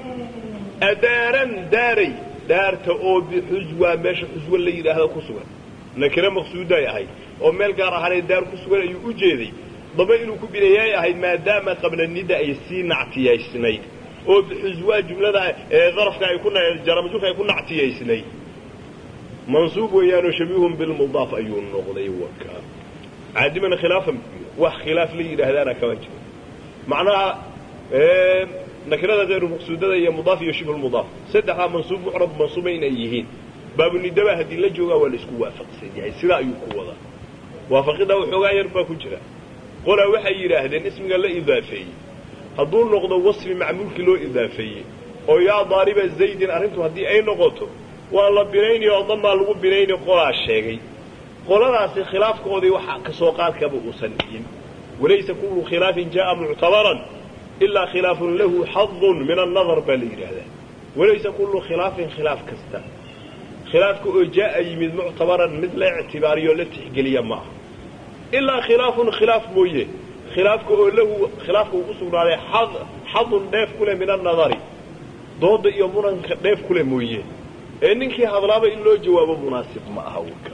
Speaker 2: adaaran daaray daarta oo bixuswaa meesha xuswa la yidhaahdo ku sugan nakira maqsuuday ahayd oo meel gaar ahaanee daar ku sugan ayuu u jeeday daba inuu ku bineeyay ahayd maadaama qabla nida ay sii nactiyaysnayd oo bixuswaa jumlada ee darafka ay ku jaramajurka ay ku nactiyaysnayd mansuub weeyaanoo shabiihun bilmudaaf ayuu noqday wakaa caadimana khilaafan wax khilaaf la yidhaahdaana kama jiro macnaha nakirada hayru maqsuudada iyo mudaaf iyo shibhu lmudaaf saddexdaa mansuub mucrab mansuuba inay yihiin baabunidaba haddii la joogaa waa la isku waafaqsan yahay sidaa ayuu ku wadaa waafaqidaa waxoogaa yar baa ku jira qolaa waxay yidhaahdeen ismiga la idaafeeyey hadduu noqdo wasfi macmuulkii loo idaafeeyey oo yaa daariba zaydin arrintu haddii ay noqoto waa la binayni oo damaa lagu binayni qolaa sheegay qoladaasi khilaafkoodii waxa ka soo qaadkaba uusan dhihin walaysa kullu khilaafin jaa'a muctabaran ilaa khilaafun lahu xadun min annadar baa la yidhaahdaa walaysa kullu khilaafin khilaaf kasta
Speaker 1: khilaafka oo jaa'a yimid muctabaran mid la ictibaariyo la tixgeliya ma aha ilaa khilaafun khilaaf mooye khilaafka oo lahu khilaafka uu u sugnaaday xadun dheef ku leh min annadari dooda iyo muranka dheef ku leh mooye ee ninkii hadlaaba in loo jawaabo munaasib ma aha wka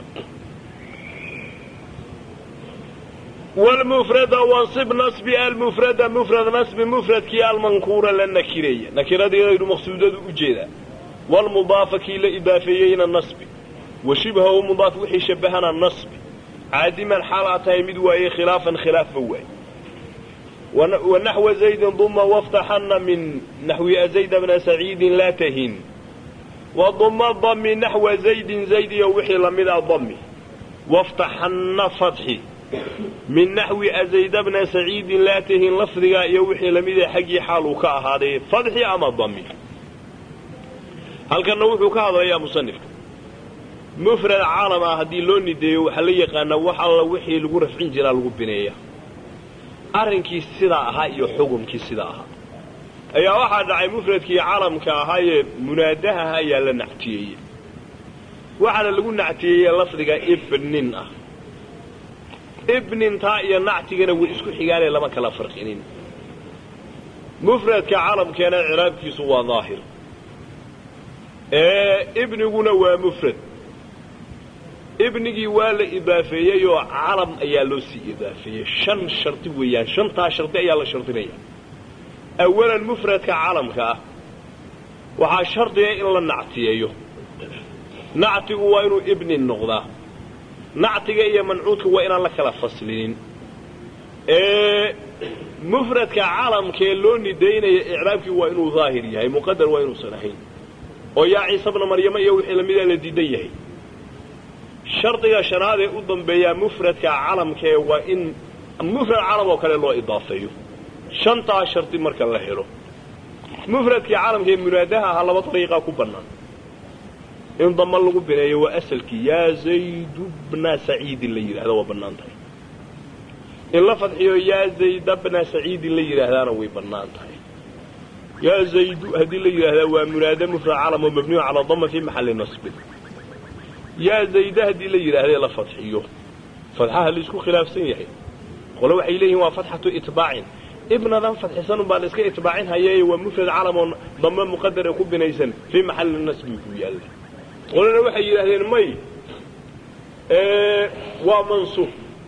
Speaker 1: wlmufrada wansib nasbi almufrada mufrad nasbi mufradkii almankuura la nakireeya nakiradii aynu maqsuudadu u jeedaa wlmudaafa kii la idaafeeyeyna nasbi wa shibhahu mudaaf wixii shabahana nasbi caadiman xaal aa tahay mid waaye khilaafan khilaafba waaye wanaxwa zaydin duma waftaxana min naxwi azayda bna saciidin laa tahin waduma dami naxwa zaydin zayd iyo wixii lamida dami waftaxana fatxi min naxwi azayda bna saciidin laa tahin lafdigaa iyo wixii lamida xaggii xaal uu ka ahaaday fadxi ama dami halkanna wuxuu ka hadlayaa musanifka mufrad caalam ah haddii loo nideeyo waxaa la yaqaanaa wax alla wixii lagu rafcin jiraa lagu bineeya arrinkii sidaa ahaa iyo xukumkii sidaa ahaa ayaa waxaa dhacay mufradkii caalamka ahaayee munaadahaha ayaa la nactiyeeyey waxaana lagu nactiyeeyey lafdiga ibnin ah ibnintaa iyo nactigana way isku xigaanee lama kala farqinin mufradka caalamkeena ciraabkiisu waa daahir ibniguna waa mufrad ibnigii waa la idaafeeyey oo calam ayaa loo sii idaafeeyey shan shardi weeyaan shantaa shardi ayaa la shardinaya awalan mufradka calamka ah waxaa shardiga in la nactiyeeyo nactigu waa inuu ibnin noqdaa nactiga iyo mancuudka waa inaan la kala faslinin mufradka calamkee loo nidaynaya icraabkii waa inuu daahir yahay muqadar waa inuusan ahayn oo yaa ciise bna maryamo iyo wixii lamidaa la diidan yahay shardiga shanaad ee u dambeeyaa mufradka calamkee waa in mufrad calam oo kale loo idaafeeyo shantaa shardi marka la helo mufradkii calamkaee munaadaha ahaa laba dariiqaa ku bannaan in dama lagu bineeyo waa asalkii yaa zaydu bna saciidin la yidhahda waa bannaan tahay in la fadxiyo yaa zayda bna saciidin la yidhaahdaana way bannaan tahay yaa zaydu haddii la yidhaahdaa waa munaade mufrad calam oo mabniyu calaa dama fii maxalli nasbin yaa zayda haddii la yidhaahdee la fadxiyo fadxaha laisku khilaafsan yahay qole waxay leeyihin waa fatxatu itbaacin ibnadan fadxisanun baa la iska itbaacin hayeeye waa mufrad calam oo dame muqadar ee ku binaysan fii maxalli nasbi ku yaalla qolena waxay yidhaahdeen may waa mansuub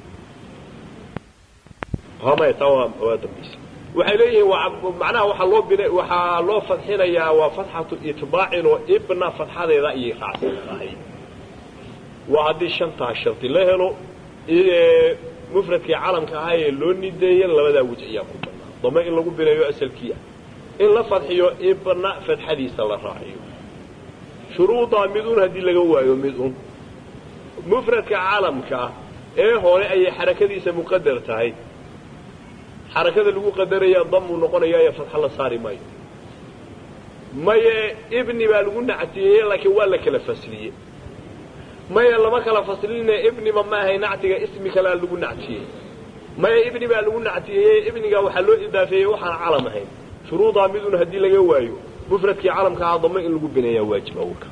Speaker 1: waxay leeyihiin macnaha waxaa loo bin waxaa loo fadxinayaa waa fatxatu itbaacin oo ibna fadxadeeda ayay raacsan tahay waa haddii shantaa shardi la helo mufradkii calamka ahaa ee loo nideeya labadaa wej ayaa ku bannaan dame in lagu bineeyo asalkiia in la fadxiyo ibna fadxadiisa la raaciyo shuruudaa mid un haddii laga waayo mid un mufradka calamka ah ee hore ayay xarakadiisa muqadar tahay xarakada lagu qadaraya damuu noqonaya ee fadxa la saari maayo maye ibni baa lagu nactiyeeye laakiin waa la kala fasliyey maye lama kala fasline ibniba ma ahay nactiga ismi kalea lagu nactiyey maye ibni baa lagu nactiyeeye ibniga waxaa loo idaafeeyey waxaan calam ahayn shuruudaa mid un haddii laga waayo mufradkii calamka ahaa dame in lagu bineeyaa waajib awlka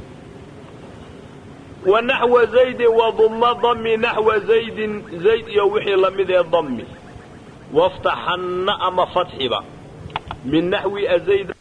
Speaker 1: wanaxwa zaydin waduma dami naxwa zaydin zayd iyo wixii lamid ee dami waftaxanna ama fatxiba min naxwi azayd